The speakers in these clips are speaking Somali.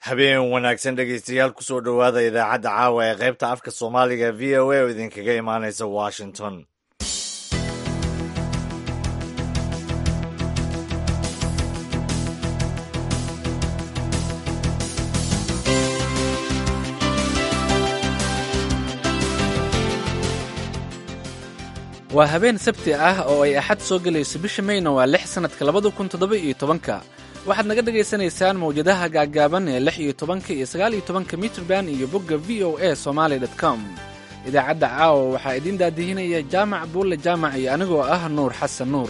habeen wanaagsan dhegaystayaal kusoo dhowaada idaacadda caawa ee qaybta afka soomaaliga v o a oo idinkaga imaanaysa washington waa habeen sabti ah oo ay axad soo gelayso bisha mayna waa lix sannadka labada kun toddoba iyo tobanka waxaad naga dhagaysanaysaan mawjadaha gaaggaaban ee lix iyo tobanka iyo sagaal iyo tobanka mitrban iyo bogga v o a somaali dot com idaacadda caawa waxaa idiin daadihinaya jaamac buulle jaamac iyo anigoo ah nuur xasan nuur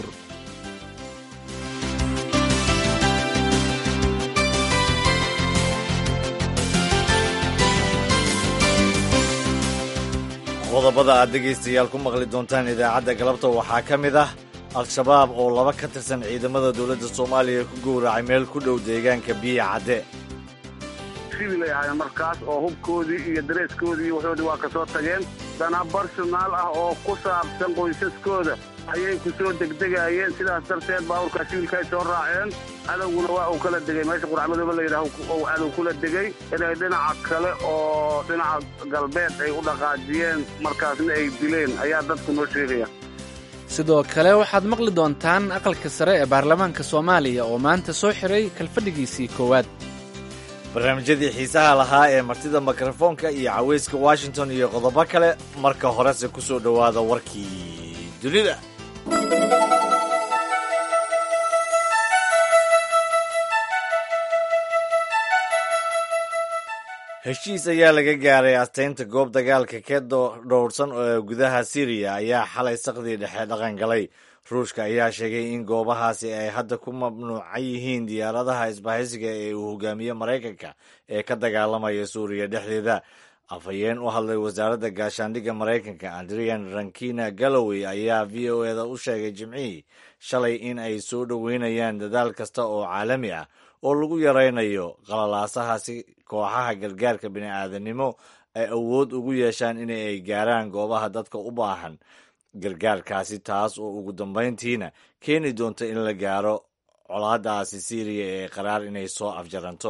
qodobada aad dhegaystayaal ku maqli doontaan idaacadda galabta waxaa ka mid ah al-shabaab oo laba ka tirsan ciidamada dowladda soomaaliya ku gowracay meel ku dhow deegaanka biya cadde sibilay ahaayeen markaas oo hubkoodii iyo dareeskoodii iyo waxoodii waa ka soo tageen dana barsonaal ah oo ku saabsan qoysaskooda ayay ku soo degdegaayeen sidaas darteed baabuurkaa sibilka ay soo raaceen cadowguna waa uu kala degay meesha quracmadooba la yidhaah ou cadow kula degay inay dhinaca kale oo dhinaca galbeed ay u dhaqaajiyeen markaasna ay dileen ayaa dadku noo sheegaya sidoo kale waxaad maqli doontaan aqalka sare ee baarlamaanka soomaaliya oo maanta soo xiray kalfadhigiisii koowaad barnaamijyadii xiisaha lahaa ee martida mikrofoonka iyo cawayska washington iyo qodobo kale marka horese ku soo dhowaada warkii dunida heshiis ayaa laga gaaray asteynta goob dagaalka ka dhowrsan ee gudaha siriya ayaa xalay saqdii dhexe dhaqan galay ruushka ayaa sheegay in goobahaasi ay hadda ku mamnuucan yihiin diyaaradaha isbahaysiga ee uu hogaamiye maraykanka ee ka dagaalamaya suuriya dhexdeeda afhayeen u hadlay wasaaradda gaashaandhigga maraykanka andrian rankina gallowey ayaa v o eda u sheegay jimcihii shalay in ay soo dhoweynayaan dadaal kasta oo caalami ah oo lagu yaraynayo qalalaasaha si kooxaha gargaarka bini'aadanimo ay awood ugu yeeshaan in ay gaaraan goobaha dadka u baahan gargaarkaasi taas oo ugu dambayntiina keeni doonta in la gaaro colaadaasi siiriya ee qaraar inay soo afjaranto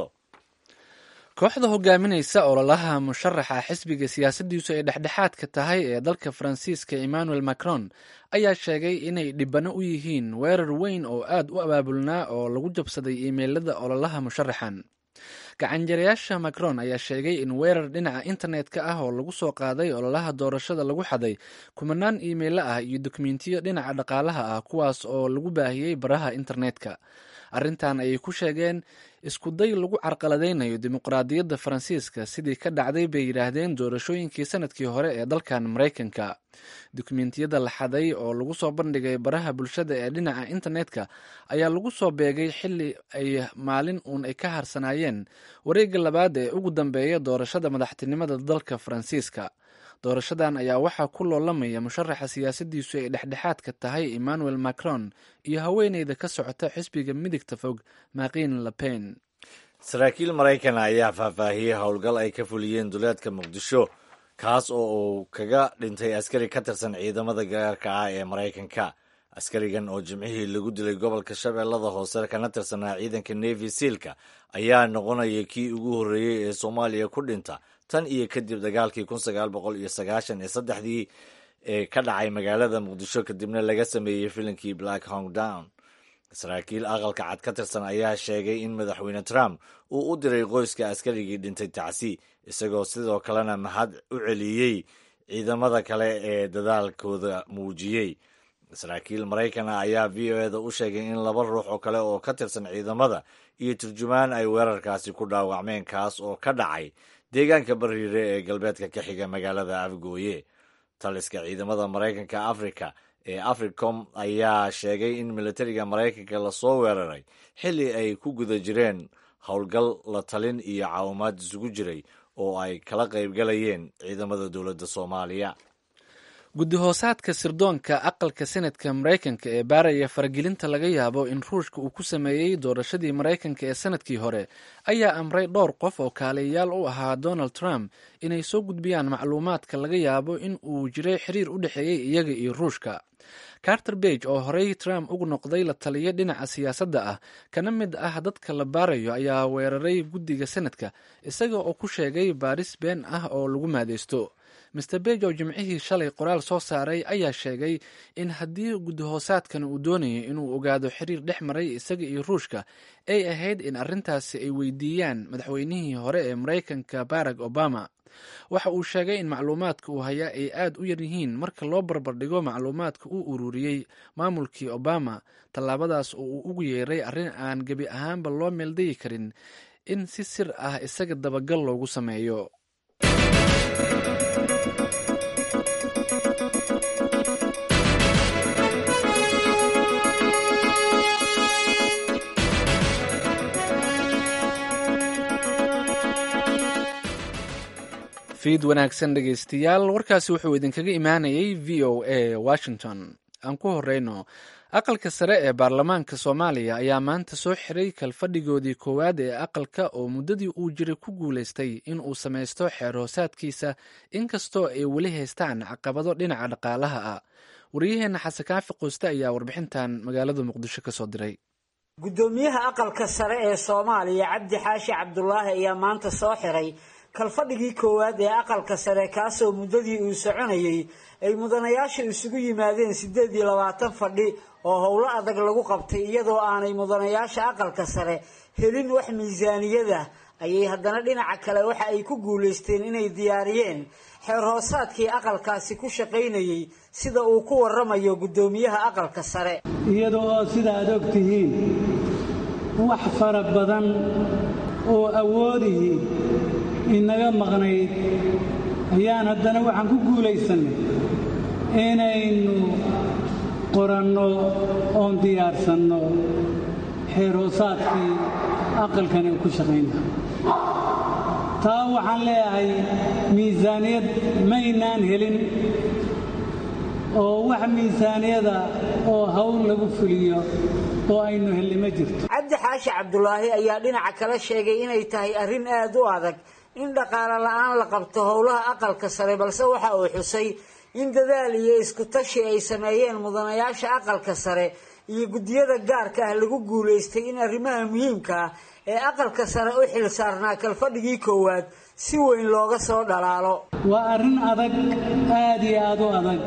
kooxda hogaaminaysa ololaha musharaxa xisbiga siyaasaddiisu ay dhexdhexaadka tahay ee dalka faransiiska emmanuel macron ayaa sheegay inay dhibano u yihiin weerar weyn oo aad u abaabulnaa oo lagu jabsaday iimeylada ololaha musharaxan gacanjarayaasha macron ayaa sheegay in weerar dhinaca internetka ah oo lagu soo qaaday ololaha doorashada lagu xaday kumanaan iimaylo ah iyo dokumentiyo dhinaca dhaqaalaha ah kuwaas oo lagu baahiyey baraha internetka arrintan ayay ku sheegeen iskuday lagu carqaladaynayo dimuqraadiyadda faransiiska sidii ka dhacday bay yidhaahdeen doorashooyinkii sanadkii hore ee dalkan maraykanka dokumentiyada la xaday oo lagu soo bandhigay baraha bulshada ee dhinaca internetka ayaa lagu soo beegay xili ay maalin uun ay ka harsanaayeen wareegga labaad ee ugu dambeeya doorashada madaxtinimada dalka faransiiska doorashadan ayaa waxaa ku loolamaya musharaxa siyaasaddiisu ay dhexdhexaadka tahay emmanuel macron iyo haweeneyda ka socota xisbiga midigta fog maqiin lepen saraakiil maraykan ayaa faahfaahiyey howlgal ay ka fuliyeen duleedka muqdisho kaas oo uu kaga dhintay askari ka tirsan ciidamada gaarka ah ee maraykanka askarigan oo jimcihii lagu dilay gobolka shabeellada hoose kana tirsanaa ciidanka nevi sealka ayaa noqonaya kii ugu horreeyey ee soomaaliya ku dhinta tan iyo kadib dagaalkii kun sagaal boqol iyo sagaashan iyo saddexdii ee ka dhacay magaalada muqdisho kadibna laga sameeyey filinkii black hong down saraakiil aqalka cad ka tirsan ayaa sheegay in madaxweyne trump uu u diray qoyska askarigii dhintay tacsi isagoo sidoo kalena mahad u celiyey ciidamada kale ee dadaalkooda muujiyey saraakiil maraykan ah ayaa v o eda u sheegay in laba ruux oo kale oo ka tirsan ciidamada iyo turjumaan ay weerarkaasi ku dhaawacmeen kaas oo ka dhacay deegaanka bariire ee galbeedka ka xiga magaalada afgooye taliska ciidamada maraykanka afrika ee africom ayaa sheegay in militariga maraykanka lasoo weeraray xilli ay ku guda jireen howlgal la talin iyo caawimaad isugu jiray oo ay kala qaybgalayeen ciidamada dowladda soomaaliya guddi hoosaadka sirdoonka aqalka senadka maraykanka ee baaraya faragelinta laga yaabo in ruushka uu ku sameeyey doorashadii maraykanka ee sanadkii hore ayaa amray dhowr qof oo kaaliyayaal u ahaa donald trump inay soo gudbiyaan macluumaadka laga yaabo in uu jiray xiriir u dhexeeyey iyaga iyo ruushka carter bage oo horey trump ugu noqday la taliyo dhinaca siyaasadda ah kana mid ah dadka la baarayo ayaa weeraray guddiga senadka isaga oo ku sheegay baaris been ah oo lagu maadeysto master bege oo jimcihii shalay qoraal soo saaray ayaa sheegay in haddii guddi hoosaadkan uu doonayo inuu ogaado xiriir dhex maray isaga iyo ruushka ay ahayd in arrintaasi ay weydiiyaan madaxweynihii hore ee maraykanka barack obama waxa uu sheegay in macluumaadka uu hayaa ay aad u yar yihiin marka loo barbardhigo macluumaadka uu ururiyey maamulkii obama tallaabadaas oo uu ugu yeeray arrin aan gebi ahaanba loo meeldayi karin in si sir ah isaga dabagal loogu sameeyo fiid wanaagsan dhegeystayaal warkaasi wuxuu idinkaga imaanayay v o a washington aan ku horeyno aqalka sare ee baarlamaanka soomaaliya ayaa maanta soo xiray kalfadhigoodii koowaad ee aqalka oo muddadii uu jiray ku guulaystay in uu samaysto xeer hoosaadkiisa inkastoo ay weli haystaan caqabado dhinaca dhaqaalaha ah wariyaheenna xasan kaafi quuste ayaa warbixintan magaalada muqdisho ka soo diray guddoomiyaha aqalka sare ee soomaaliya cabdi xaashi cabdulaahi ayaa maanta soo xiray kalfadhigii koowaad ee aqalka sare kaasoo muddadii uu soconayey ay mudanayaasha isugu yimaadeen siddeed iyo labaatan fadhi oo howlo adag lagu qabtay iyadoo aanay mudanayaasha aqalka sare helin wax miisaaniyada ayay haddana dhinaca kale waxa ay ku guulaysteen inay diyaariyeen xeer hoosaadkii aqalkaasi ku shaqaynayey sida uu ku waramayo guddoomiyaha aqalka sare iyada oo sida aad og tihiin wax fara badan oo awoodihii inaga maqnayd ayaan haddana waxaan ku guulaysannay inaynu qoranno oon diyaarsanno xeer hoosaadkii aqalkani uu ku shaqaynaa taa waxaan leeyahay miisaaniyad maynaan helin oo wax miisaaniyada oo hawl lagu fuliyo oo aynu helli ma jirto cabdi xaashi cabdulaahi ayaa dhinaca kale sheegay inay tahay arrin aad u adag in dhaqaale la-aan la qabto howlaha aqalka sare balse waxa uu xusay in dadaal iyo isku tashi ay sameeyeen mudanayaasha aqalka sare iyo guddiyada gaarka ah lagu guulaystay in arrimaha muhiimka ah ee aqalka sare u xil saarnaa kalfadhigii koowaad si weyn looga soo dhalaalo waa arrin adag aad iyo aad u adag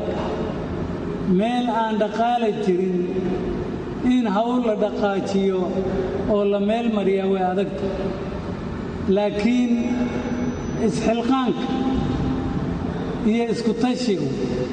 meel aan dhaqaala jirin in hawl la dhaqaajiyo oo la meel mariyaa way adagta laakiin isxilqaanka iyo isku tashigu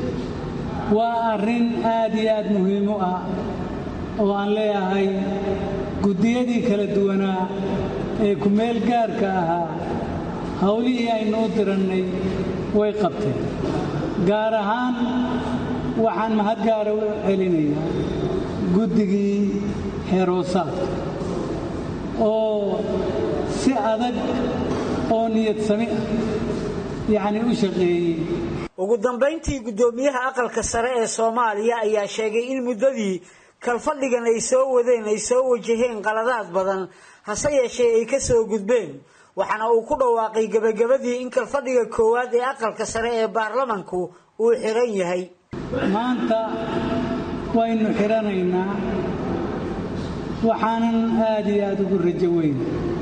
waa arrin aad iyo aad muhiim u ah oo aan leeyahay guddiyadii kala duwanaa ee ku-meel gaarka ahaa howlihii aynu u dirannay way qabteen gaar ahaan waxaan mahad gaara u celinayaa guddigii xeeroosaadka oo si adag oo niyad sami ah yacni u shaqeeyey ugu dambayntii guddoomiyaha aqalka sare ee soomaaliya ayaa sheegay in muddadii kalfadhigan ay soo wadeen ay soo wajaheen qaladaad badan hase yeeshee ay ka soo gudbeen waxaana uu ku dhawaaqay gebagabadii in kalfadhiga koowaad ee aqalka sare ee baarlamanku uu xiran yahay maanta waynu xidhanaynaa waxaanan aad iyo aad ugu rajo weyn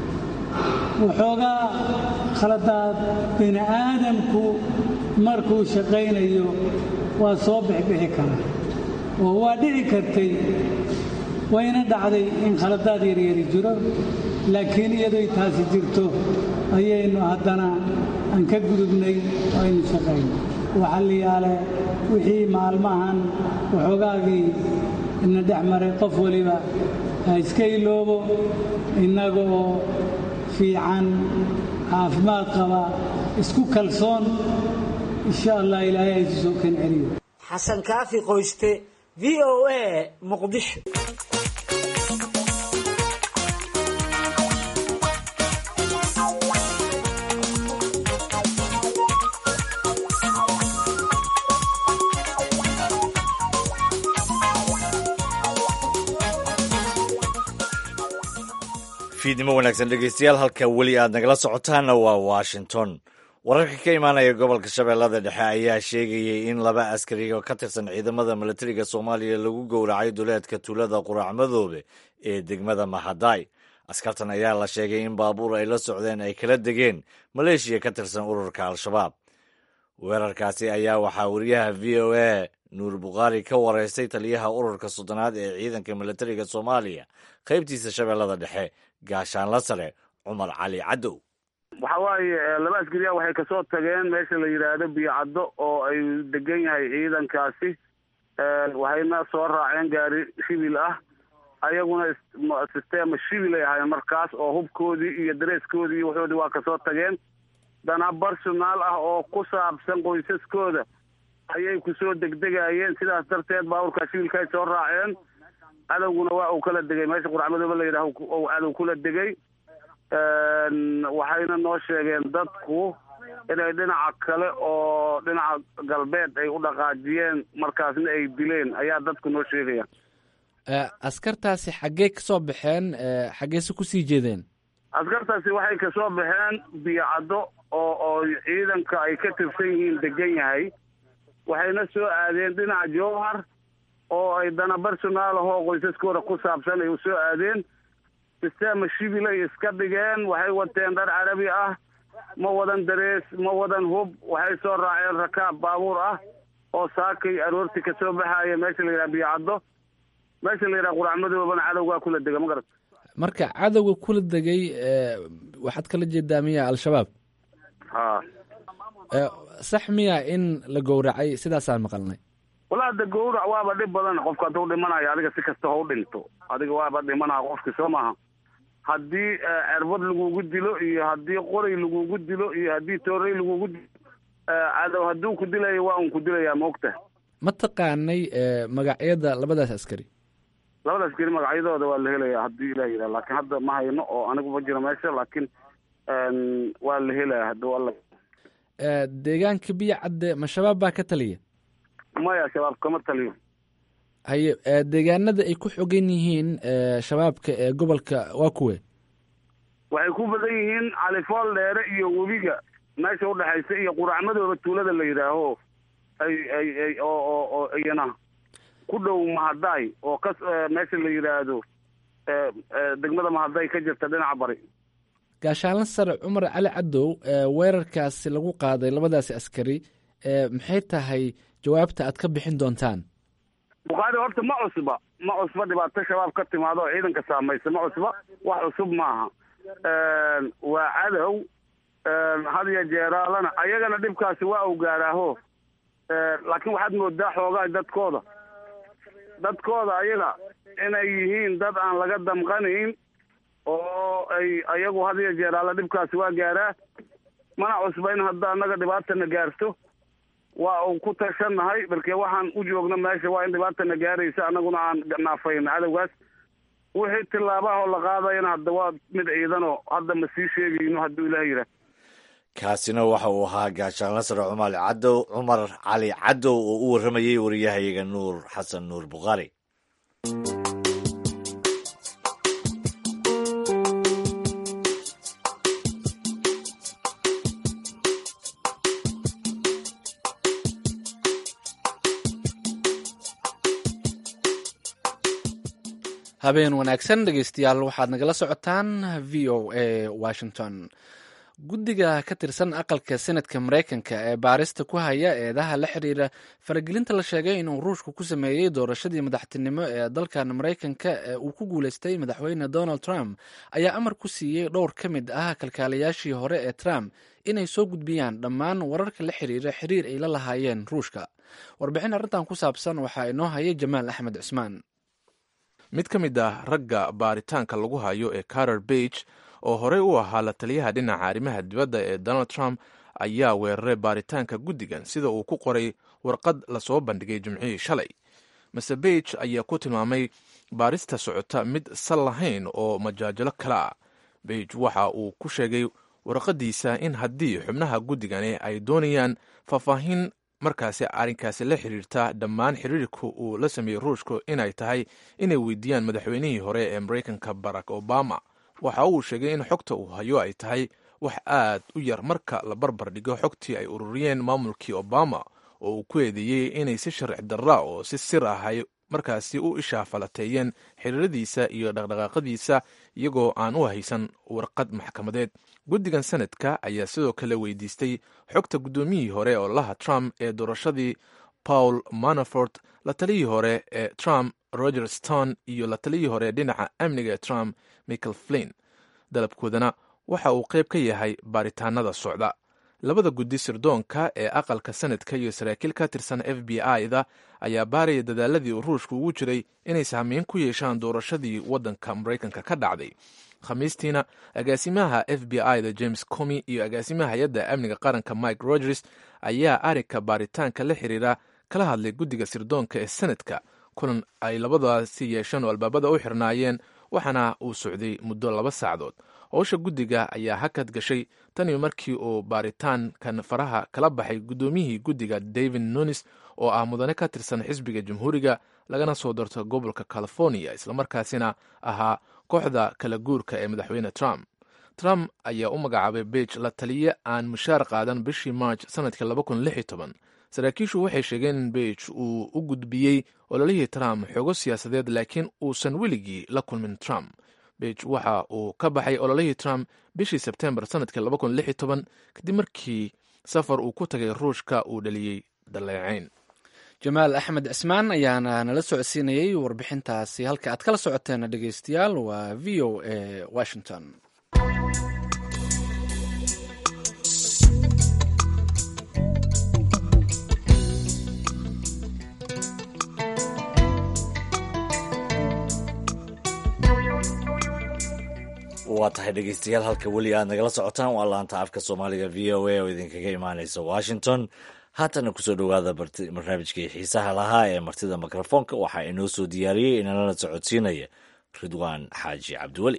waxoogaa khaladaad bini aadamku markuu shaqaynayo waa soo bixbixi karaa oo waa dhici kartay wayna dhacday in khaladaad yaryari jiro laakiin iyadoy taasi jirto ayaynu haddana aan ka gudubnay oo aynu shaqayno waxalliyaale wixii maalmahan waxoogaagii ina dhex maray qof waliba ha iska iloobo innaga oo fiican caafimaad qaba isku kalsoon insha allah ilaahay haysu soo kan celiyo xasan kaafi qoyste v o a muqdisho fiidnimo wanaagsan dhegeystayaal halka weli aad nagala socotaanna waa washington wararka ka imaanaya gobolka shabeellada dhexe ayaa sheegayay in laba askari oo ka tirsan ciidamada milatariga soomaaliya lagu gowracay duleedka tuulada quraac madoobe ee degmada mahadaay askartan ayaa la sheegay in baabuur ay la socdeen ay kala degeen maleeshiya ka tirsan ururka al-shabaab weerarkaasi ayaa waxaa wariyaha v o a nuur bukhaari ka wareystay taliyaha ururka soddonaad ee ciidanka milatariga soomaaliya qaybtiisa shabeellada dhexe gaashaanla sare cumar cali cadow waxa waaye laba askariya waxay kasoo tageen meesha la yidhaahdo biyocaddo oo ay degan yahay ciidankaasi waxayna soo raaceen gaari shibil ah ayaguna sistema shibil ay ahaayeen markaas oo hubkoodii iyo dareeskoodii iyo waxoodii waa kasoo tageen dana barsonaal ah oo ku saabsan qoysaskooda ayay kusoo degdegayeen sidaas darteed baabuurkaa shibilka ay soo raaceen cadowguna waa uu kala degay meesha quracmadooba la yidhaah ou cadow kula degay waxayna noo sheegeen dadku inay dhinaca kale oo dhinaca galbeed ay u dhaqaajiyeen markaasna ay dileen ayaa dadku noo sheegaya askartaasi xaggee kasoo baxeen xaggeese kusii jeedeen askartaasi waxay kasoo baxeen biyocaddo oo oo ciidanka ay ka tirsan yihiin degan yahay waxayna soo aadeen dhinaca jowhar oo ay dana barsonaal ahoo qoysaskooda ku saabsan ay u soo aadeen sistema shibil ay iska dhigeen waxay wateen dhar carabi ah ma wadan darees ma wadan hub waxay soo raaceen rakaab baabuur ah oo saakay aroorti kasoo baxaya meesha la yidhaha biyocaddo meesha la yidhaha quracmadoobana cadowgaa kula dega ma garat marka cadowga kula degay waxaad kala jeedaa miya al-shabaab ha sax miya in la gowracay sidaasaan maqalnay walaa de gowrac waaba dhib badan qofka hadduu dhimanayo adiga si kasta ha u dhinto adiga waaba dhimanaa qofki soo maaha haddii cerbad lagugu dilo iyo haddii qoray lagugu dilo iyo haddii toorey lagugu dilo cadow hadduu ku dilayo waa un ku dilayaa maogta ma taqaanay magacyada labadaas askari labada askari magacyadooda waa la helaya haddii ilah yidhaha laakiin hadda ma hayno oo anigu ma jiro meesha laakiin waa la helaya hadduu alla deegaanka biyo cadde ma shabaab baa ka taliya maya shabaab kama taliyo haye deegaanada ay ku xogan yihiin shabaabka ee gobolka waa kuwe waxay ku badan yihiin califool dheere iyo webiga meesha udhexaysa iyo quracmadooda tuulada la yidhaaho ay ay ay oo oo oo iyana ku dhow mahadaay oo ka meesha la yidhaahdo degmada mahadaay ka jirta dhinaca bari gaashaanla sare cumar cali cadow weerarkaasi lagu qaaday labadaasi askari maxay tahay jawaabta aad ka bixin doontaan bukhaari horta ma cusba ma cusba dhibaato shabaab ka timaado oo ciidanka saamaysa ma cusba wax cusub maaha waa cadow hadiyo jeeraalana ayagana dhibkaasi waa u gaaraaho laakiin waxaad moodaa xoogaa dadkooda dadkooda ayaga inay yihiin dad aan laga damqanayn oo ay ayagu hadiyo jeeraala dhibkaasi waa gaaraa mana cusba in hadda annaga dhibaatana gaarto waa uu ku tashannahay balkee waxaan u joogno meesha waa in dhibaatana gaaraysa annaguna aan naafayno cadowgaas wixii tillaabahoo la qaadayana hadda waa mid ciidanoo hadda ma sii sheegayno hadduu ilaah yidhaah kaasina waxa uu ahaa gaashaanla sare cumar cadow cumar cali cadow oo u warramayey wariyahayaga nuur xasan nuur bukhaari habeen wanaagsan dhegeystayaal waxaad nagala socotaan v o a washington guddiga ka tirsan aqalka senadka mareykanka ee baarista ku haya eedaha la xiriira faragelinta la sheegay inuu ruushku ku sameeyey doorashadii madaxtinimo ee dalkan mareykanka ee uu ku guuleystay madaxweyne donald trump ayaa amar ku siiyey dhowr ka mid ah kalkaalayaashii hore ee trump inay soo gudbiyaan dhammaan wararka la xiriira xiriir ay la lahaayeen ruushka warbixin arrintan ku saabsan waxaa inoo hayay jamaal axmed cusmaan mid ka mid ah ragga baaritaanka lagu hayo ee carter bage oo horey u ahaa la taliyaha dhinaca arrimaha dibadda ee donald trump ayaa weeraray baaritaanka guddigan sida uu ku qoray warqad lasoo bandhigay jimcihii shalay mase bage ayaa ku tilmaamay baarista socota mid sal lahayn oo majaajilo kale ah bage waxa uu ku sheegay warqadiisa in haddii xubnaha guddigani ay doonayaan faahfaahin markaasi arrinkaasi la xiriirta dhammaan xiriirka uu la sameeyey ruushku inay tahay inay weydiiyaan madaxweynihii hore ee mareykanka barack obama waxa uu sheegay in xogta uu hayo ay tahay wax aad u yar marka la barbar dhigo xogtii ay ururiyeen maamulkii obama oo uu ku eedeeyey inay si sharci darra oo si sir ah ay markaasi u ishaafalateeyeen xiriiradiisa iyo dhaqdhaqaaqadiisa iyagoo aan u haysan warqad maxkamadeed guddigan sanadka ayaa sidoo kale weydiistay xogta guddoomiyihii hore oo laha trump ee doorashadii paul manafort la taliyii hore ee trump roger stone iyo la taliyii hore dhinaca amniga ee trump michael flin dalabkoodana waxa uu qayb ka yahay baaritaanada socda labada guddi sirdoonka ee aqalka sanadka iyo saraakiil ka tirsan f b i-da ayaa baaraya dadaaladii uu ruushku ugu jiray inay saameyn ku yeeshaan doorashadii waddanka maraykanka ka dhacday khamiistiina agaasimaha f b i-da james comi iyo agaasimaha hay-adda amniga qaranka mike rogers ayaa arigka baaritaanka la xiriira kala hadlay guddiga sirdoonka ee sanadka kulan ay labadaasi yeesheen oo albaabada u xirnaayeen waxaana uu socday muddo laba saacdood howsha guddiga ayaa hakad gashay tanii markii uu baaritaankan faraha kala baxay guddoomiyihii guddiga david nunis oo ah mudane ka tirsan xisbiga jamhuuriga lagana soo darto gobolka california islamarkaasina ahaa kooxda kala guurka ee madaxweyne trump trump ayaa u magacaabay beij la taliye aan mushaar qaadan bishii march sanadkii saraakiishu waxay sheegeen in beij uu u gudbiyey ololihii trump xoogo siyaasadeed laakiin uusan weligii la kulmin trump beij waxa uu ka baxay ololihii trump bishii sebtembar sanadkii kadib markii safar uu ku tagay ruushka uu dhaliyey daleecayn jamaal axmed cismaan ayaana nala socodsiinayey warbixintaasi halka aad kala socoteen dhegeystayaal waa v o a washington waa tahay dhegeystayaal halka weli aad nagala socotaan waa laanta afka soomaaliga v o a oo idinkaga imaaneysa washington haatana kusoo dhowaada barnaamijkii xiisaha lahaa ee martida mikrofoonka waxaa inoo soo diyaariyey inalana socodsiinaya ridwaan xaaji cabdiweli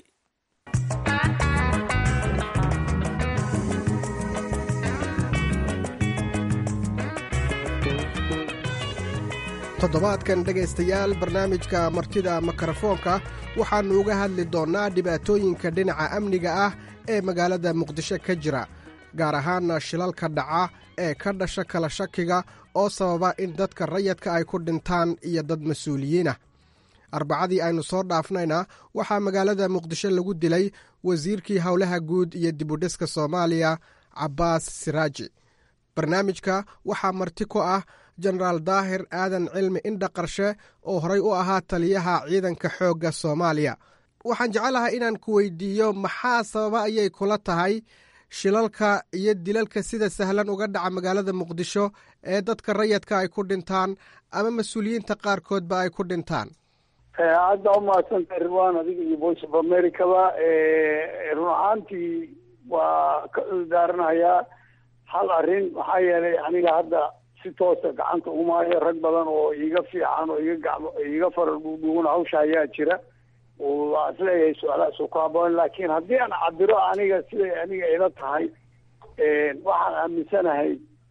toddobaadkan dhegaystayaal barnaamijka martida mikrofoonka waxaannu uga hadli doonnaa dhibaatooyinka dhinaca amniga ah ee magaalada muqdisho ka jira gaar ahaana shilalka dhaca ee ka dhasha kala shakiga oo sababa in dadka rayadka ay ku dhintaan iyo dad mas-uuliyiinah arbacadii aynu soo dhaafnayna waxaa magaalada muqdisho lagu dilay wasiirkii howlaha guud iyo dibudhiska soomaaliya cabbaas siraaji barnaamijka waxaa marti ku ah jenaraal daahir aadan cilmi indha qarshe oo horay u ahaa taliyaha ciidanka xoogga soomaaliya waxaan jecelahay inaan ku weydiiyo maxaa sababa ayay kula tahay shilalka iyo dilalka sida sahlan uga dhaca magaalada muqdisho ee dadka rayadka ay ku dhintaan ama mas-uuliyiinta qaarkoodba ay ku dhintaan hadda umahadsantay rirwan adiga iyo voice of americaba run ahaantii waa ka daaranayaa hal arrin maxaa yeelay aniga hadda si toosa gacanta umaayo rag badan oo iiga fiican oo iga gacmo iiga farar dhuudhuugan hawsha ayaa jira waa isleeyahay su-aalahaas ku haboon laakiin haddii aan cabiro aniga siday aniga ila tahay waxaan aaminsanahay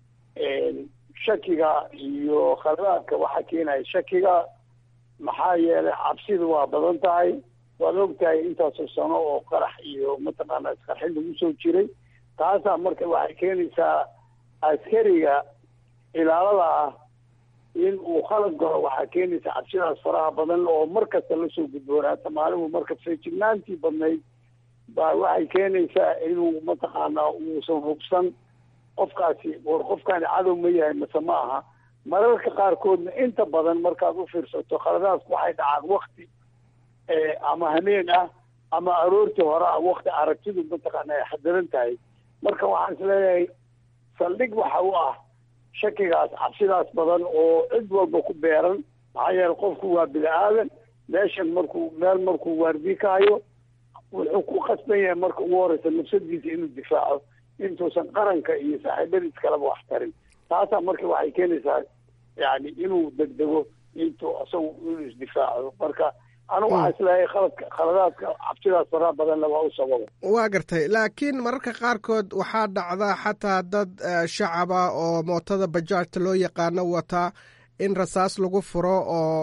shakiga iyo khaladaadka waxaa keenaya shakiga maxaa yeelay cabsidu waa badan tahay waad og tahay intaasoo sano oo qarax iyo mataqaana isqarxin lagu soo jiray taasaa marka waxay keenaysaa askariga ilaalada ah in uu khalad galo waxaa keenaysa cabsidaas faraha badan oo mar kasta lasoo gudboonaata maalimu marka feejignaantii badnayd baa waxay keenaysaa inuu mataqaanaa uusan hubsan qofkaasi war qofkaani cadow ma yahay mase ma aha mararka qaarkoodna inta badan markaad u fiirsato khaladaadku waxay dhacaan wakti ama hameen ah ama aroortii hore ah wakti aragtidu mataqaana ay xadiran tahay marka waxaan isleeyahay saldhig waxa u ah shakigaas cabsidaas badan oo cid walba ku beeran maxaa yeele qofku waa bini aadan meeshan markuu meel markuu waardiye ka hayo wuxuu ku khasban yahay marka ugu horeysa nafsadiisa inuu difaaco intuusan qaranka iyo saaxiibadiis kaleba wax tarin taasaa marka waxay keenaysaa yani inuu degdego intuu isagu inuu isdifaaco marka anigu waxaa isleeyahay khaladka khaladaadka cabsidaas faraha badanna waa u sababa waa gartay laakiin mararka qaarkood waxaa dhacda xataa dad shacaba oo mootada bajaajta loo yaqaano wata in rasaas lagu furo oo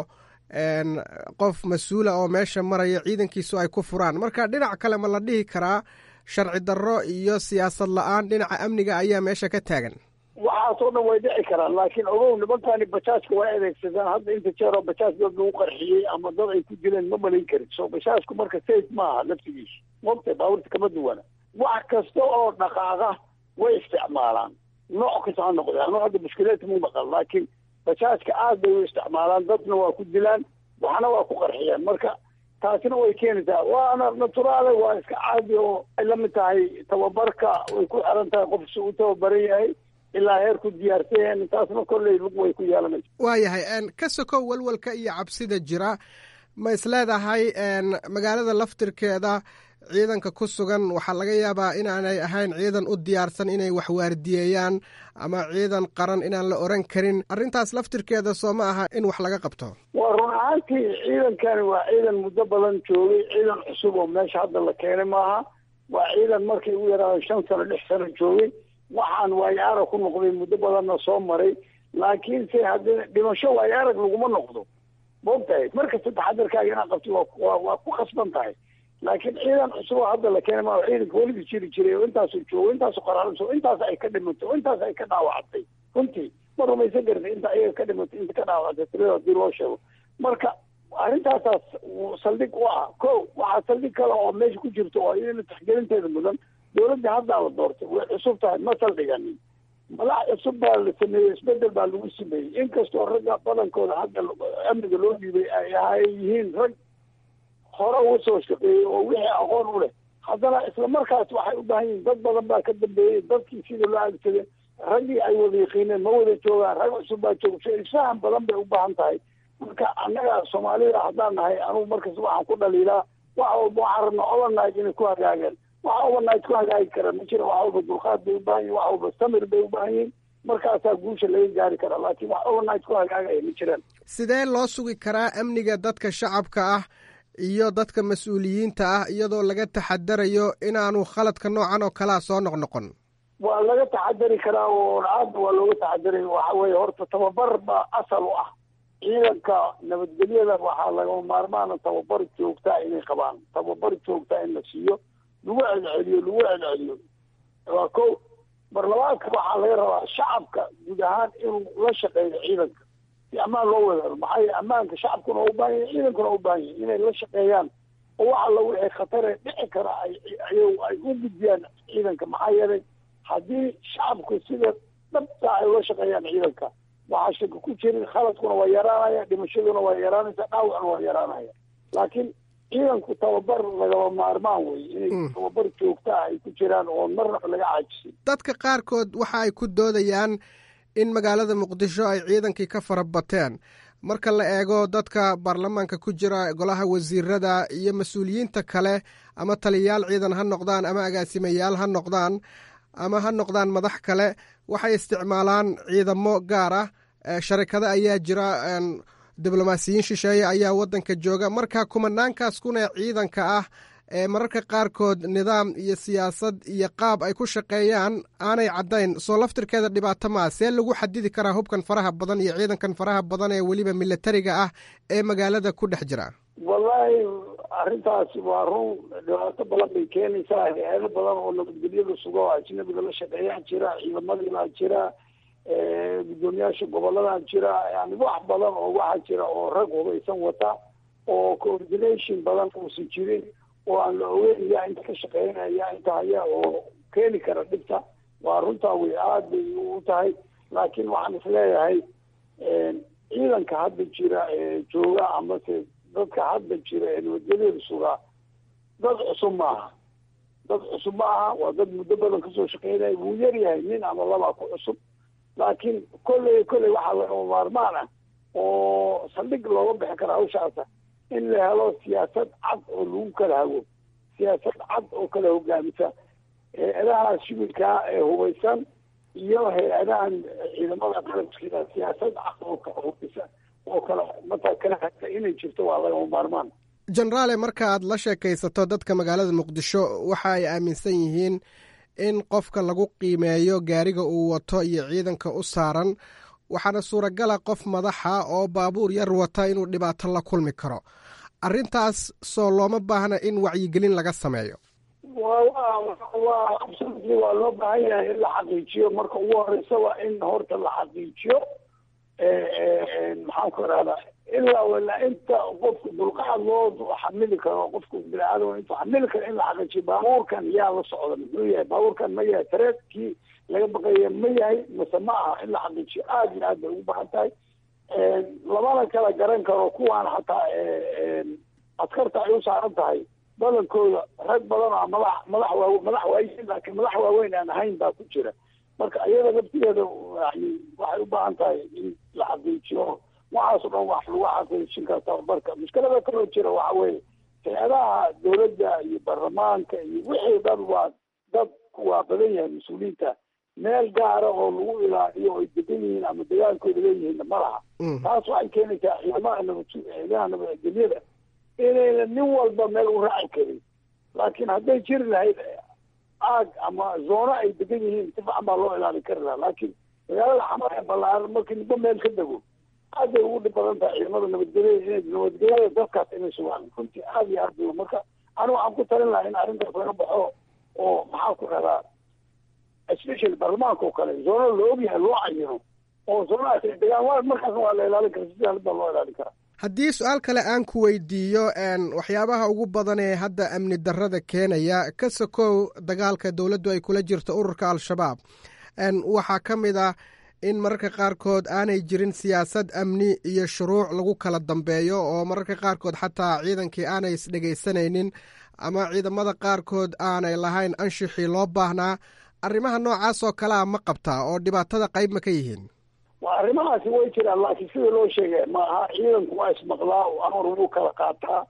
qof mas-uula oo meesha maraya ciidankiisu ay ku furaan marka dhinac kale ma la dhihi karaa sharci darro iyo siyaasad la-aan dhinaca amniga ayaa meesha ka taagan waxaasoo dhan way dhici karaan laakiin ogow nimankani bajaajka way adeegsadaan hadda inta jeeroo bajaaj dad lagu qarxiyey ama dad ay ku dileen ma malayn karin so bajaajku marka safe maaha laftigiisu mogta baaburta kama duwana wax kasta oo dhaqaaqa way isticmaalaan nooc kasta ha noqde anu hadda mushkileedka mu maqal laakiin bajaajka aad bay u isticmaalaan dadna waa ku dilaan waxna waa ku qarxiyaan marka taasina way keenaysaa waana naturaale waa iska caadi oo ay la mid tahay tababarka way ku xiran tahay qof si u tababaran yahay ilaa heer ku diyaarsan taasna kolley lug way ku yeelanaysa waayahay ka sokow walwalka iyo cabsida jira ma isleedahay magaalada laftirkeeda ciidanka ku sugan waxaa laga yaabaa inaanay ahayn ciidan u diyaarsan inay wax waardiyeeyaan ama ciidan qaran inaan la oran karin arrintaas laftirkeeda soo ma aha in wax laga qabto waa run ahaantii ciidankani waa ciidan muddo badan joogay ciidan cusub oo meesha hadda la keenay maaha waa ciidan markay u yaraado shan sano lix sano joogay waxaan waayo arag ku noqday muddo badanna soo maray laakiinse haddii dhimasho waayo arag laguma noqdo maogtahay markasta taxadarkaaga inaad qabti waa waa ku khasban tahay laakiin ciidan cusub oo hadda la keenay maa ciidanka weliba jiri jiray oo intaasu joogo intaasu qaraaranso intaas ay ka dhimatay oo intaas ay ka dhaawactay runtii ma rumaysan karta inta ayaga ka dhimatay inta ka dhaawactay tirada hadii loo sheego marka arrintaasaas saldhig u ah ko waxaa saldhig kale oo meesha ku jirto oo iyadana taxgelinteeda mudan dowladda haddaa la doortay way cusub tahay ma saldhiganin madax cusub baa la sameeyey isbedel baa lagu sameeyey inkastoo ragga badankooda hadda amniga loo dhiibay ay ahay yihiin rag hore uga soo shaqeeyey oo wixii aqoon u leh haddana isla markaas waxay u baahan yihiin dad badan baa ka dambeeyey dadkii sida loo adeegsaday raggii ay wada yaqiineen ma wada joogaan rag cusub baa jooga isfahan badan bay u baahan tahay marka annaga soomaalida haddaan nahay anugu markas waxaan ku dhaliilaa wax walba waxaan rabnaa overnight inay ku hagaagaan waxa overnight ku hagaagi kara ma jira wax walba dulqaad bay u baahan yihin wax walba samir bay u baahan yihin markaasaa guusha laga gaari karaa laakiin wax overnight ku hagaagaya ma jiraan sidee loo sugi karaa amniga dadka shacabka ah iyo dadka mas-uuliyiinta ah iyadoo laga taxadarayo inaanu khaladka noocan oo kalea soo noqnoqon waa laga taxadari karaa oo aadna waa looga taxadaray waxa weeye horta tababar baa asal u ah ciidanka nabadgelyada waxaa lagama maarmaana tababar joogtaa inay qabaan tababar joogtaa in la siiyo lagu celceliyo lagu celceliyo waa ko barlamaanka waxaa laga rabaa shacabka guud ahaan inuu la shaqeeyo ciidanka si ammaan loo wadaado maxaa yeele ammaanka shacabkuna waa u baahan yahi ciidankuna waa u baahan yahi inay la shaqeeyaan oo wax alla wixii khatare dhici kara ay ay u gudbiyaan ciidanka maxaa yeelay haddii shacabku sida dhabta ay ula shaqeeyaan ciidanka waxaa shaka ku jirin khaladkuna waa yaraanaya dhimashaduna waa yaraanaysa dhaawacna waa yaraanaya laakiin ciidanku tababar lagama maarmaan wey inay tababar joogta ah ay ku jiraan oo marnaba laga caajisin dadka qaarkood waxa ay ku doodayaan in magaalada muqdisho ay ciidankii ka fara bateen marka la eego dadka baarlamaanka ku jira golaha wasiirada iyo mas-uuliyiinta kale ama taliyayaal ciidan ha noqdaan ama agaasimayaal ha noqdaan ama ha noqdaan madax kale waxay isticmaalaan ciidamo gaar ah sharikado ayaa jira diblomaasiyiin shisheeye ayaa wadanka jooga marka kumanaankaas kuna ciidanka ah ee mararka qaarkood nidaam iyo siyaasad iyo qaab ay ku shaqeeyaan aanay caddayn soo laftirkeeda dhibaato maa see lagu xadidi karaa hubkan faraha badan iyo ciidankan faraha badan ee weliba militariga ah ee magaalada ku dhex jira wallaahi arrintaasi waa run dhibaato badan bay keenaysaa hay-ado badan oo nabadgelyada suga oo ajnabiga la shaqeeyaa jira ciidamadibaa jira guddoomiyaasha goboladaa jira yani wax badan oo waxaa jira oo rag hubaysan wata oo coordination badan uusan jirin oo aan la ogeyn yaa inta ka shaqeynaya yaa inta haya oo keeni kara dhibta waa runtaa wey aada bay u tahay laakiin waxaan isleeyahay ciidanka hadda jira ee jooga amase dadka hadda jira ee nabadgelyada sugaa dad cusub maaha dad cusub ma aha waa dad muddo badan kasoo shaqeynaya wuu yaryahay nin ama labaa ku cusub laakiin kolley kolley waxaa lagama maarmaan ah oo saldhig looga bixi kara hawshaasa in la helo siyaasad cad oo lagu kala hago siyaasad cad oo kala hogaamisa hay-adaha shibilkaa ee hubaysan iyo hay-adahan ciidamada qalabkiida siyaasad cad oo kala hubisa oo kala mataa kala hagta inay jirto waa lagama maarmaan jenaraale marka aad la sheekaysato dadka magaalada muqdisho waxa ay aaminsan yihiin in qofka lagu qiimeeyo gaariga uu wato iyo ciidanka u saaran waxaana suuragala qof madaxa oo baabuur yar wata inuu dhibaato la kulmi karo arrintaas soo looma baahna in wacyigelin laga sameeyo waa absolutely waa loo baahan yahay in la xaqiijiyo marka ugu horeysa waa in horta la xaqiijiyo maxaan ku irahdaa ilaa walaa inta qofku dulqaad loo xamili karo qofku biniaadam intuu xamili karo in la xaqiijiyo baabuurkan yaa la socda muxuu yahay baabuurkan ma yahay tareedkii laga baqaya ma yahay mase ma aha in la xaqiijiyo aada iyo aad bay ugu baahan tahay lamana kala garan karo kuwaan xataa askarta ay u saaran tahay badankooda rag badan oo madax madax waa madax waayiin laakiin madax waaweyn aan ahayn baa ku jira marka iyada laftigeeda yani waxay u baahan tahay in la xaqiijiyo waxaas o dhan wax lagu xaqiijin kara tababarka mushkilada kaloo jira waxa weeye hay-adaha dowladda iyo baarlamaanka iyo wixii dhan waa dad waa badan yahay mas-uuliyiinta meel gaara oo lagu ilaaliyo oy degan yihiin ama dagaalkooda leeyihiinna ma laha taas waxay keenaysaa ciidamaha nabad ciidamaha nabadgelyada inayna nin walba meel u raaci karin laakiin hadday jiri lahayd aag ama zoono ay degan yihiin si fican baa loo ilaalin kari lahaa laakiin magaalada xamar ee ballaaran markii ninba meel ka dego aad bay ugu dhib badan tahay ciidamada nabadgelyada inay nabadgelyada dadkaas inay sugaan runtii aad iyo aad bay marka anigu waxaan ku talin lahaa in arrintaas laga baxo oo maxaa ku rahdaa especially baarlamaanka oo kale zoono la ogyahay loo cayino oo zoonahaas ay degaan wa markaasna waa la ilaalin kara si saalid baa loo ilaalin karaa haddii su-aal kale aan ku weydiiyo waxyaabaha ugu badan ee hadda amni darrada keenaya ka sokow dagaalka dowladdu ay kula jirto ururka al-shabaab waxaa ka mid ah in mararka qaarkood aanay jirin siyaasad amni iyo shuruuc lagu kala dambeeyo oo mararka qaarkood xataa ciidankii aanay isdhegaysanaynin ama ciidamada qaarkood aanay lahayn anshixii loo baahnaa arrimaha noocaas oo kalea ma qabtaa oo dhibaatada qayb ma ka yihiin waa arrimahaasi way jiraan laakiin sida loo sheegay ma aha ciidanku waa ismaqlaa amar wuu kala qaataa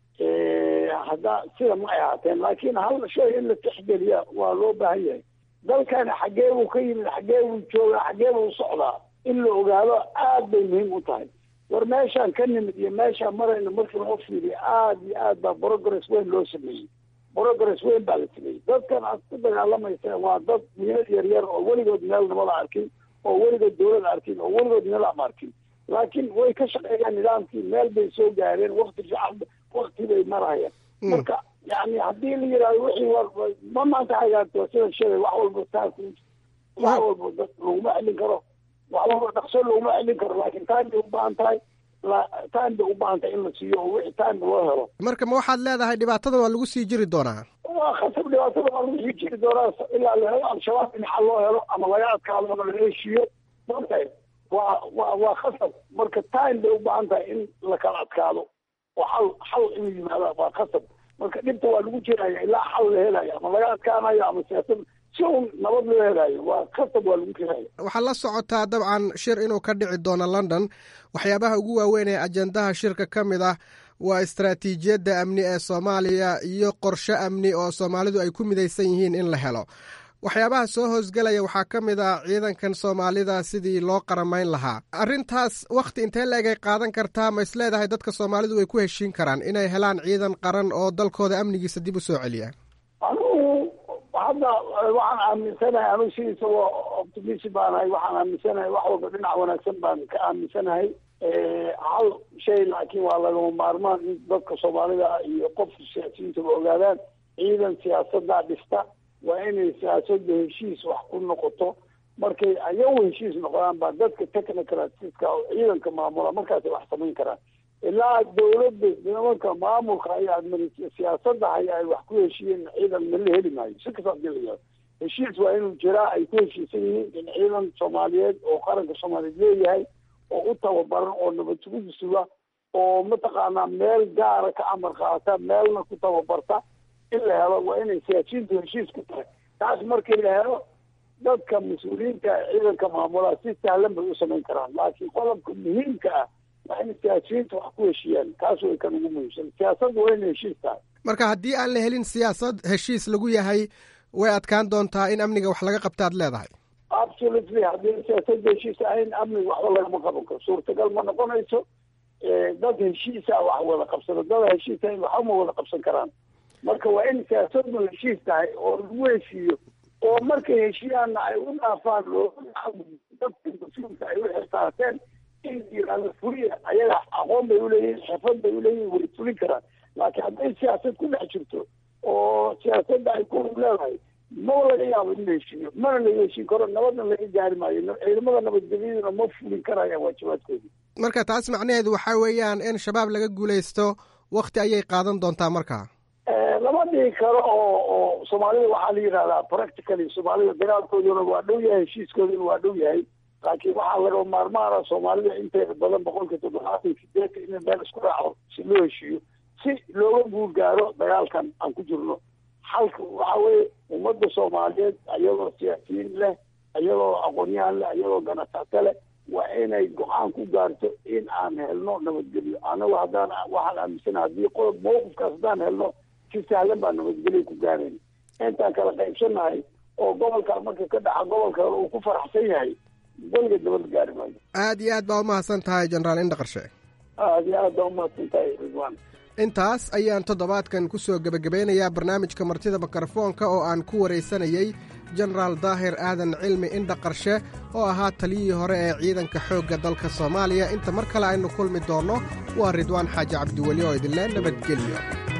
hadda sida ma ay ahaateen laakiin hal shay in la tixgeliya waa loo baahan yahay dalkani xaggee buu ka yimid xaggee buu joogaa xaggee buu socdaa in la ogaado aad bay muhiim u tahay war meeshaan ka nimid iyo meeshaan marayna markii loo fiiriyo aad iyo aad baa progress weyn loo sameeyey progress weyn baa la sameeyey dadkan aad ku dagaalamaysa waa dad wiilad yar yar oo weligood meel nabada arkin oo weligood dawlada arkin oo weligood nidaam arkin laakiin way ka shaqeeyaan nidaamkii meel bay soo gaareen wakti fiican wakti bay marayaan marka yani haddii la yidhahdo wixii war ma maanta hagaagto sida sheegay wax walba taas wax walba dad laguma celin karo wax walba dhaqso laguma celin karo laakiin time bay u baahan tahay time bay u baahan tahay in la siiyo oo wixii time loo helo marka ma waxaad leedahay dhibaatada waa lagu sii jiri doonaa waa khasab dhibaatada waa lagu sii jiri doonaa ilaa la helo al-shabaab in xal loo helo ama laga adkaado ama laga heshiiyo marka waa waa waa khasab marka time bay u baahan tahay in la kala adkaado oo xal xal inuu yimaado waa khasab marka dhibta waa lagu jiraya ilaa xal la helayo ama laga adkaanayo ama siyaasad si un nabad loo helayo waa khasab waa lagu jiraya waxaad la socotaa dabcan shir inuu ka dhici doono london waxyaabaha ugu waaweyn ee ajendaha shirka ka mid ah waa istaraatiijiyadda amni ee soomaaliya iyo qorshe amni oo soomaalidu ay ku midaysan yihiin in la helo waxyaabaha soo hoosgelaya waxaa ka mid ah ciidankan soomaalida sidii loo qaramayn lahaa arrintaas wakhti intee la-eg ay qaadan kartaa ma is leedahay dadka soomaalidu way ku heshiin karaan inay helaan ciidan qaran oo dalkooda amnigiisa dib u soo celiya anugu hadda waxaan aaminsanahay anugu sidiisa optimist baanahay waxaan aaminsanahay wax walba dhinac wanaagsan baan ka aaminsanahay hal shay laakiin waa lagama maarmaan in dadka soomaalida iyo qofka siyaasiyiintaba ogaadaan ciidan siyaasaddaa dhista waa inay siyaasada heshiis wax ku noqoto markay ayagu heshiis noqdaan baa dadka technocratska oo ciidanka maamula markaasay wax samayn karaan ilaa dawladda nimanka maamulka ayaa siyaasada haya ay wax ku heshiiyeen ciidan mala heli maayo si kasta hadii la yihahdo heshiis waa inuu jiraa ay ku heshiisan yihiin in ciidan soomaaliyeed oo qaranka soomaaliyeed leeyahay oo u tababaran oo nabad sugid suga oo mataqaanaa meel gaara ka amar qaata meelna ku tababarta in la helo waa inay siyaasiyiintu heshiis ku tahay taas markii la helo dadka mas-uuliyiinta ciidanka maamulaa si sahlan bay u samayn karaan laakiin qodobka muhiimka ah waa in siyaasiyiinta wax ku heshiiyaan taas way kan ugu muhiimsan siyaasadda waa inay heshiis tahay marka haddii aan la helin siyaasad heshiis lagu yahay way adkaan doontaa in amniga wax laga qabtaad leedahay absolutely haddii siyaasadda heshiis ahayn amniga waxba lagama qaban karo suurtagal ma noqonayso dad heshiisa wax wada qabsado dada heshiis ahayn waxba ma wada qabsan karaan marka waa in siyaasaddu heshiis tahay oo lagu heshiiyo oo markay heshiyaanna ay u dhaafaan dadka mas-uulka ay u xirtaateen in yiraahdo fuliya ayaga aqoon bay uleeyihin xirfad bay uleeyihin way fulin karaan laakiin hadday siyaasad ku dhex jirto oo siyaasadda ay ku leedahay maba laga yaabo in la heshiiyo mana laga heshiin karo nabadna laga gaari maayo ciidamada nabadgelyaduna ma fulin karayaan waajibaadkoodii marka taas macnaheedu waxaa weeyaan in shabaab laga guulaysto wakti ayay qaadan doontaa markaa lama dhihi karo oo oo soomaalida waxaa la yidhahdaa practically soomaalida dagaalkooduna waa dhow yahay heshiiskooduna waa dhow yahay laakiin waxaa laga maarmaana soomaalida inteeda badan boqolka toddobaatan sideetan in meel isku raaco si loo heshiiyo si looga guul gaaro dagaalkan aan ku jirno xalka waxa weeye ummadda soomaaliyeed ayagoo siyaasiyiin leh ayagoo aqoonyahan leh ayagoo ganacsato leh waa inay go-aan ku gaarto in aan helno nabadgelyo anagu haddaan waxaan aaminsana haddii qodob mawqifkaas haddaan helno si sahlan baa nabadgelyo ku gaarayna intaan kala qaybsanahay oo gobolka marka ka dhaca gobolka kale uu ku faraxsan yahay weliga nabad gaari maayo aad iyo aad baa umahadsan tahay jenaraal indhaqarshe aad iyo aad baa umahadsan tahay ridwan intaas ayaan toddobaadkan ku soo gebagabeynayaa barnaamijka martida mikrofoonka oo aan ku waraysanayey jenaraal daahir aadan cilmi indha qarshe oo ahaa taliyihii hore ee ciidanka xoogga dalka soomaaliya inta mar kale aynu kulmi doonno waa ridwaan xaaji cabdiweli oo idinle nabadgelyo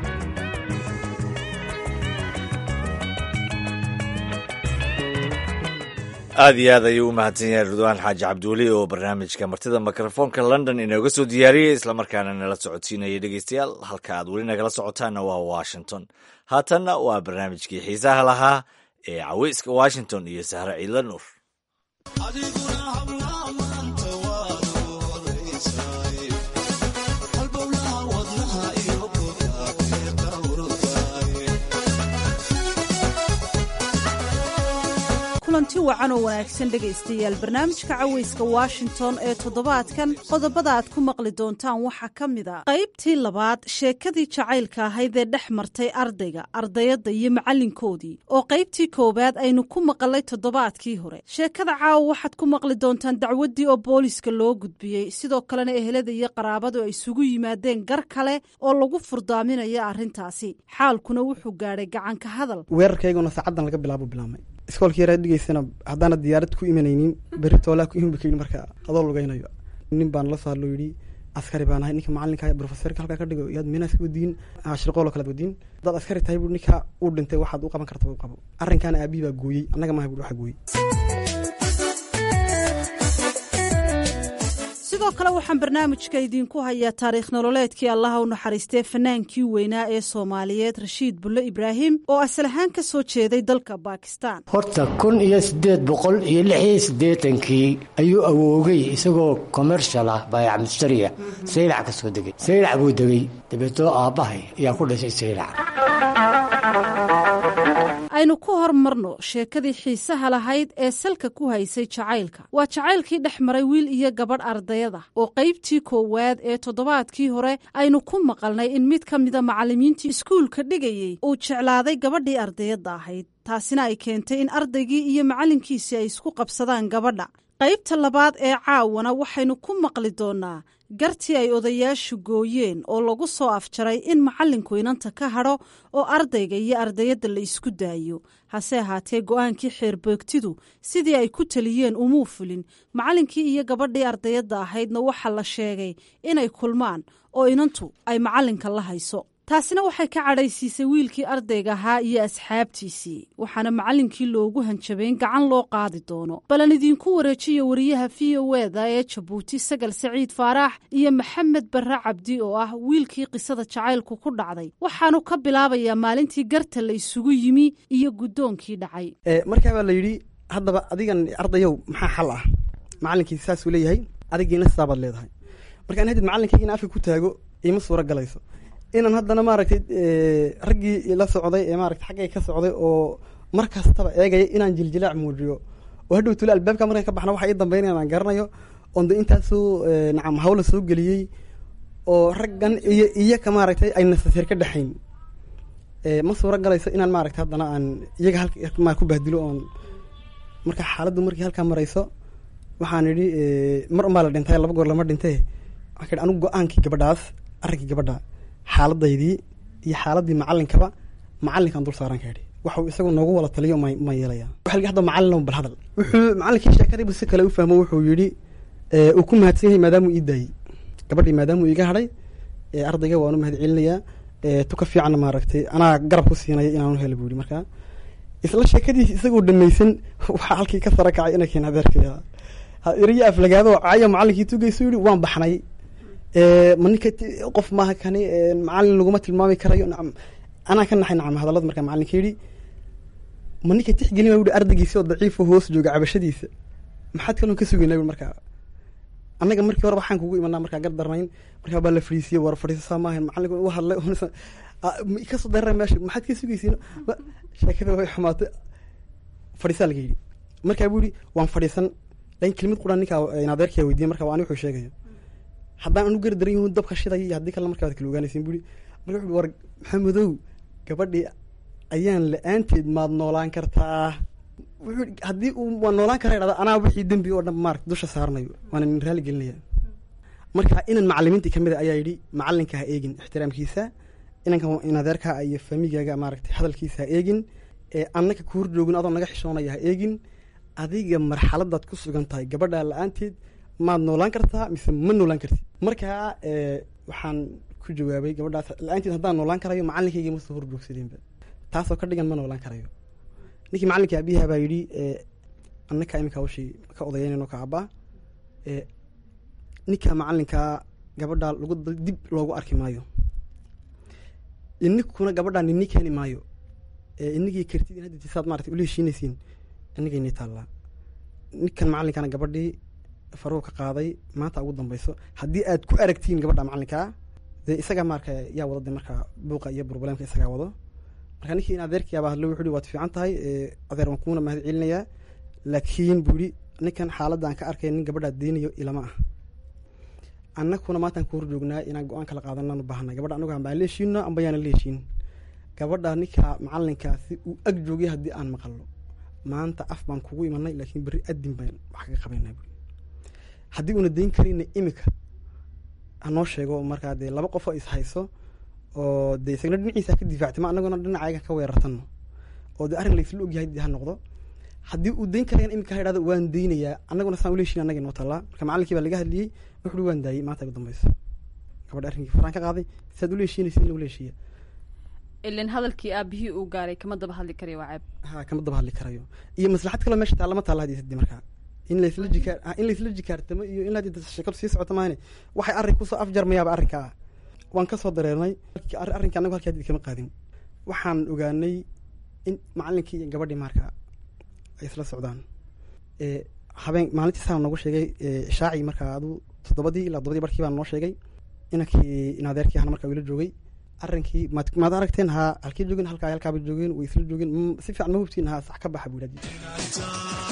aad iyo aad ayuu u mahadsan yahay ridwaan xaaji cabdiweli oo barnaamijka martida mikrofoonka london inooga soo diyaariyey islamarkaana nala socodsiinayay dhegeystayaal halka aad weli nagala socotaanna waa washington haatanna waa barnaamijkii xiisaha lahaa ee caweyska washington iyo sahre ciidla nuur kulanti wacan oo wanaagsan dhegaystayaal barnaamijka caweyska washington ee toddobaadkan qodobada aad ku maqli doontaan waxaa ka mid a qaybtii labaad sheekadii jacaylka ahayd ee dhex martay ardayga ardayadda iyo macallinkoodii oo qaybtii koowaad aynu ku maqalay toddobaadkii hore sheekada caawa waxaad ku maqli doontaan dacwaddii oo booliska loo gudbiyey sidoo kalena ehelada iyo qaraabadu ay isugu yimaadeen gar kale oo lagu furdaaminayo arrintaasi xaalkuna wuxuu gaadhay gacanka hadal weerarkayguna saacaddan laga bilaabo bilaabmay iskoolka yaraa dhigeysana haddaana diyaarad ku imanaynin berri toolaa ku imanba kayidhi marka adoo lugaynayo nin baan la soo hadlo yidhi askari baan ahay ninka macalinka profesorka halkaa ka dhigo yaad meenaas ka wadiin shirqoolo kala wadiin haddaad askari tahay bui ninka uu dhintay waxaad u qaban karta u qabo arrinkaana aabihi baa gooyey annaga maaha bui waxa gooyey sidoo kale waxaan barnaamijka idiinku hayaa taariikh nololeedkii allaha u naxariistee fanaankii weynaa ee soomaaliyeed rashiid bulle ibraahim oo asal ahaan ka soo jeeday dalka baakistaan horta kun iyo siddeed boqol iyo lix iyo siddeetankii ayuu awoogay isagoo commershal ah baayac mustariya saylac ka soo degay saylac buu degay dabeetoo aabbahay ayaa ku dhashay saylac aynu ku hormarno sheekadii xiisaha lahayd ee salka ku haysay jacaylka waa jacaylkii dhex maray wiil iyo gabadh ardayada oo qaybtii koowaad ee toddobaadkii hore aynu ku maqalnay in mid ka mida macallimiintii iskuulka dhigayey uu jeclaaday gabadhii ardayadda ahayd taasina ay keentay in ardaygii iyo macallinkiisii ay isku qabsadaan gabadha qaybta labaad ee caawana waxaynu ku maqli doonnaa gartii ay odayaashu gooyeen oo lagu soo afjaray in macallinku inanta ka hadho oo ardayga iyo ardayadda la isku daayo hase ahaatee go'aankii xeerbeegtidu sidii ay ku taliyeen umuu fulin macallinkii iyo gabadhii ardayadda ahaydna waxaa la sheegay inay kulmaan oo inantu ay macallinka la hayso taasina waxay ka cadhaysiisay wiilkii ardayga ahaa iyo asxaabtiisii waxaana macallinkii loogu hanjabay in gacan loo qaadi doono balan idiinku wareejiyo wariyaha v o eda ee jabuuti sagal saciid faaraax iyo maxamed barre cabdi oo ah wiilkii qisada jacaylku ku dhacday waxaanu ka bilaabayaa maalintii garta la isugu yimi iyo guddoonkii dhacay markaa baa la yidhi haddaba adigan ardayow maxaa xal ah macallinkii saasuu leeyahay adigiina sidaabaad leedahay markaan hadid macallinkaygiina afka ku taago iima suuro galayso inaan haddana maaragtay raggii la socday ee maaragtay xaggay ka socday oo mar kastaba eegaya inaan jiljilaac muujiyo oo hadhow tule albaabka markaan ka baxna waxa ii dambeynaya aan garanayo oon de intaasoo nacam hawla soo geliyey oo raggan iyo iyaka maaragtay ay nasaseer ka dhexayn ma suuro galayso inaan maaragtay haddana aan iyaga halma ku bahdilo oon marka xaaladdu markii halkaa marayso waxaan idhi mar unbaa la dhintay laba goor lama dhintee waxaan ka idhi anigu go-aankii gabadhaas arrinkii gabadha xaaladaydii iyo xaaladii macalinkaba macalinkaan dul saaran ka idhi waxuu isagu noogu wala taliyo ma ma yeelaya waxa laga hadda macallin bal hadal wuxuu macallinkii sheekadiibu si kale u fahmo wuxuu yidhi uu ku mahadsan yahay maadaamuu ii daayey gabadhii maadaamuu iiga hadhay ardayga waanu mahad celinayaa tuka fiicanna maaragtay anaa garab ku siinaya inaanu helo buu yihi markaa isla sheekadiisi isagoo dhamaysan waxaa halkii ka sara kacay inay keen adeerkaya iriyo aflagaado caya macallinkii tugaysu yihi waan baxnay ma ninka qof maaha kani macallin laguma tilmaami karayo nacam anaa ka naxay nacam hadallada markaa macallinka yidhi ma ninka tixgelin baa yihi ardaygiisi oo daciifo hoos jooga cabashadiisa maxaad kalon ka sugaynaa yui markaa annaga markii hore waxaan kugu imanaa markaa gar darnayn markaa baa la fadhiisiyey war fadhiisasaa maahan macallinka u hadlay kasoo darara meesha maxaad ka sugaysiin sheekada way xumaatay fadhiisaa laga yidhi markaa buu yihi waan fadhiisan lakin kelimad quraan ninkaa adeerkaa weydiiyey marka waa ani wuxuu sheegaya haddaan anu gari daran yahu dabka shiday iyo haddii kalena markaa waad kala ogaanaysin buu yihi marka wuxu war maxamedow gabadhii ayaan la-aanteed maad noolaan kartaa wuxuu haddii uu waa noolaan kara idhahda anaa wixii dembi oo dhan maarata dusha saarnayo waana nin raali gelinaya marka inan macalimiintii kamid a ayaa yidhi macallinka ha eegin ixtiraamkiisa inanka in adeerkaa iyo faamigaaga maaragtay hadalkiisa ha eegin annaka ku horjoogin adoo naga xishoonaya ha eegin adiga marxaladaad ku sugan tahay gabadhaa la-aanteed maad noolaan kartaa mise ma noolaan kartid markaa waxaan ku jawaabay gabadhaas la-aanteed haddaan noolaan karayo macallinkayga ma soo horjoogsadeenba taasoo ka dhigan ma noolaan karayo ninkii macallinka abiyaha baa yidhi annaka iminka hawshii ka odayeynayno ka abbaa ninka macallinkaa gabadhaa lagu dib loogu arki maayo ininkuna gabadhaa nini keeni maayo inigii kartid in haddi saad maarata ula heshiinaysiin inigayni taallaa ninkan macallinkana gabadhii faruu ka qaaday maanta ugu dambayso haddii aad ku aragtiin gabadha macallinkaa dee isagaa marka yaa wada de markaa buuqa iyo burbuleemka isagaa wado marka ninkii in adeerkiyaaba hadlo wuxu uhi waad fiican tahay adeer waan kuuna mahad celinayaa laakiin buu yihi ninkan xaaladda aan ka arkay nin gabadhaa deynayo ilama ah annakuna maantaan ku horjoognaa inaan go-aan kala qaadanaan u baahanay gabadha anagu ambaan la heshiino amba yaana la heshiin gabadha ninka macallinkaasi uu ag joogay haddii aan maqalno maanta af baan kugu imanay laakiin berri adin baan wax kaga qabaynaa bui haddii uuna dayn karina imika hanoo sheego markaa dee laba qofoo is hayso oo dee isagna dhinaciisa ka difaactay ma anaguna dhinacayga ka weerartano oo dee arrin laysla ogyahay dee ha noqdo haddii uu dayn karayana imika ha idhahdo waan daynayaa annaguna saan ula heshiin annaga inoo tallaa marka macallinkii baa laga hadliyey wuxu uhi waan daayey maanta ugu dambayso gabadha arrinkii faraan ka qaaday siaad ula heshiinaysa in ula heshiiya ilan hadalkii aabihii uu gaaray kama daba hadli karayo waa ceeb ha kama daba hadli karayo iyo maslaxad kaloo meesha taalla ma taalla hadii sadi markaa in laysla jikaar in laysla jikaartamo iyo in hadii sheekadu sii socoto maahane waxay arrin kusoo afjarmayaaba arrinka ah waan kasoo dareernay arrinka anagu halkii hadii kama qaadin waxaan ogaanay in macallinkii iyo gabadhii markaa ay isla socdaan habeen maalintii saa noogu sheegay shaaci markaa adu toddobadii ilaa toddobadii barkii baan noo sheegay inankii in adeerkii ahna markaa ila joogay arrinkii maad maad aragteen haa halkii joogeen halkaa halkaaba joogeen way isla joogeen si fiican ma hubtiin haa sax ka baxa buu yidhahdi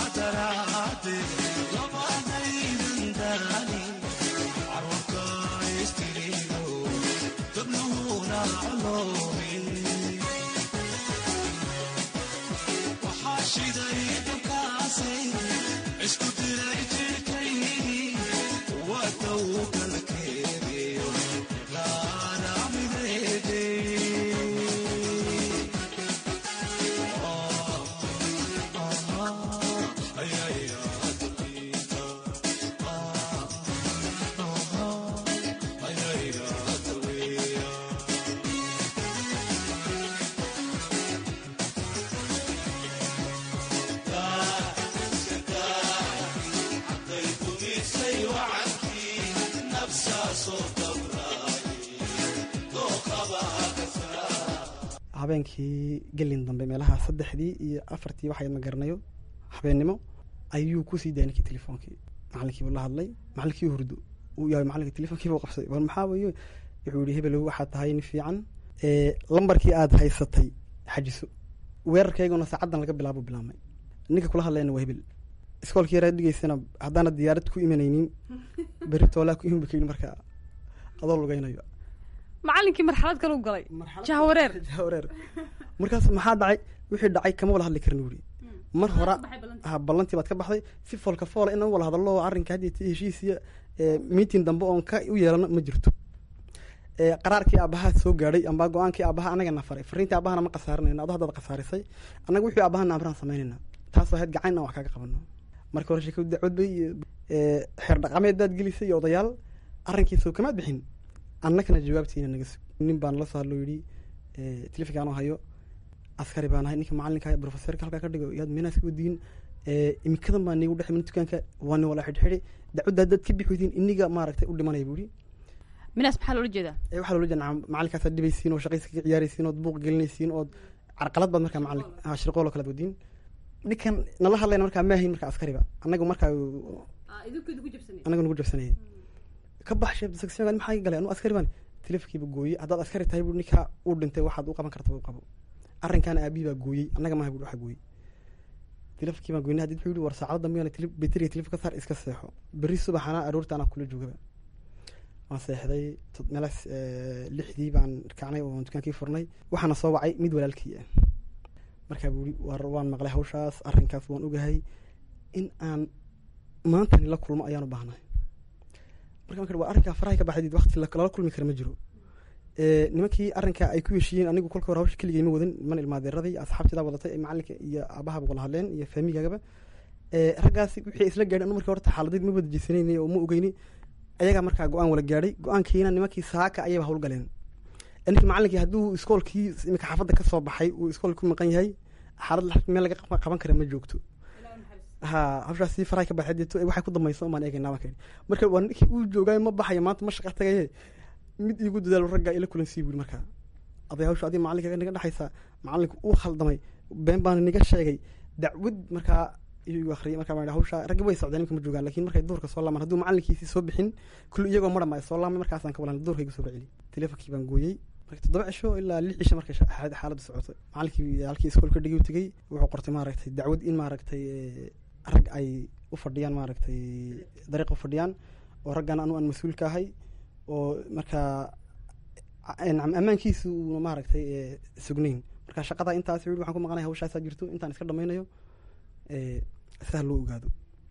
habeenkii gelin dambe meelaha saddexdii iyo afartii waxayd ma garanayo habeennimo ayuu kusii daayay ninkii telefoonkii macallinkiibu la hadlay macallinkii hurdo uu yahay macallinka telefoonkiibu qabsaday war maxaa weyo wuxuu yihi hebelow waxaad tahay nin fiican lambarkii aad haysatay xajiso weerarkayguna saacaddan laga bilaabo bilaabmay ninka kula hadlayna waa hebel iskoolkii yaraa dhigeysana haddaana diyaarad ku imanaynin berri toolaa ku iman ba kayidhi marka adoo lugaynayo macallinkii marxalad kale u galay jahwareer jahwareer markaas maxaa dhacay wixii dhacay kama wala hadli karin wuri mar hora ha ballantii baad ka baxday si foolka foola inaan wala hadallo arrinka haddii heshiisiya meeting dambe oon ka u yeelano ma jirto qaraarkii aabaha soo gaadhay amba go-aankii aabaha anagana faray fariintii aabahana ma khasaarinayno ado haddaad khasaarisay annaga wixii aabahana amraan samaynayna taasoo ahayd gacan aan wax kaaga qabano marka hore sheekadu dacwad bay xeer dhaqameed baad gelisay iyo odayaal arrinkiisoo kamaad bixin annagana jawaabtiina naga sug nin baan la soo hadlo yidhi telefonkaanoo hayo askari baan ahay ninka macalinka profesorka halkaa ka dhigo yaad meenaas ka wadiin imikadan baa niigu dhex min dukaanka waa ni wala xidhxidhi dacwadda haddaad ka bixi weydiin iniga maaragtay u dhimanaya buu yidhi minaas maxaa loola jeedaa waxaa loola jeeda macalinkaas aad dhibaysiin oo shaqaysa kaga ciyaaraysiin ood buuq gelinaysiin ood carqalad baad markaa macalin shirqool oo kalaad wadiin ninkan nala hadlayna markaa maahayn markaa askariba annagu markaa annaga nagu jabsanaya ka bax sheeb section maxaa galay anu askari baan telefonkiiba gooyey haddaad askari tahay buu ninkaa uu dhintay waxaad u qaban karta u qabo arrinkaana aabihii baa gooyey annaga maaha buu waxa gooyey telefonkii baan goynay hadii wuxuu yidhi war saacado dambe beteriga telefon ka saar iska seexo berri subaxana aroorta anaa kula joogaba waan seexday meelaas lixdii baan kacnay oo dukaankii furnay waxaana soo wacay mid walaalkii ah markaa buu yidhi war waan maqlay hawshaas arrinkaas waan ogahay in aan maantani la kulmo ayaan u baahnahay marka marka waa arrinkaa farahay ka baxdid waqti lala kulmi kara ma jiro nimankii arrinka ay ku heshiiyeen anigu kolka hore hawsha keligay ma wadan niman ilmaadeeraday asxaabtidaa wadatay ee macalinka iyo aabahaba wala hadleen iyo faamigagaba raggaasi wixii isla gaadhay anu markii horta xaaladeed ma wada jeysanaynay oo ma ogeyni ayagaa markaa go-aan wala gaadhay go-aankiina nimankii saaka ayayba hawl galeen ninkii macalinkii hadduu iskoolkii imika xaafadda ka soo baxay uu iskoolka ku maqan yahay xaalad meel laga qaban kara ma joogto ha hawshaasi farahay ka baxay deeto waxay ku dambaysa umaan eegaynaa baan ka yidhi marka waa ninkii uu joogaayo ma baxayo maanta ma shaqa tagaye mid iigu dadaalo raggaa ila kulansii buri markaa aday hawsha adii macalinka naga dhexaysa macalinka uu khaldamay been baana niga sheegay dacwad markaa iyu akhriyay markaa baan hawsha raggi way socdeen imka ma joogaan lakin markay duurka soo laamaan hadduu macalinkiisii soo bixin kulli iyagoo madham ay soo laamay markaasaan ka walan duurka igu soo celi telefonkii baan gooyey marka toddoba cisho ilaa lix cisho markay xaaladdu socotay macalinkii halkii iskoolka dhigi u tegey wuxuu qortay maaragtay dacwad in maaragtay rag ay u fadhiyaan maaragtay dariiq u fadhiyaan oo raggan anu aan mas-uul ka ahay oo markaa ammaankiisu uuna maaragtay sugnayn marka shaqada intaas yidhi waxaan ku maqanaya hawshaasaa jirto intaan iska dhamaynayo sidaa loo ogaado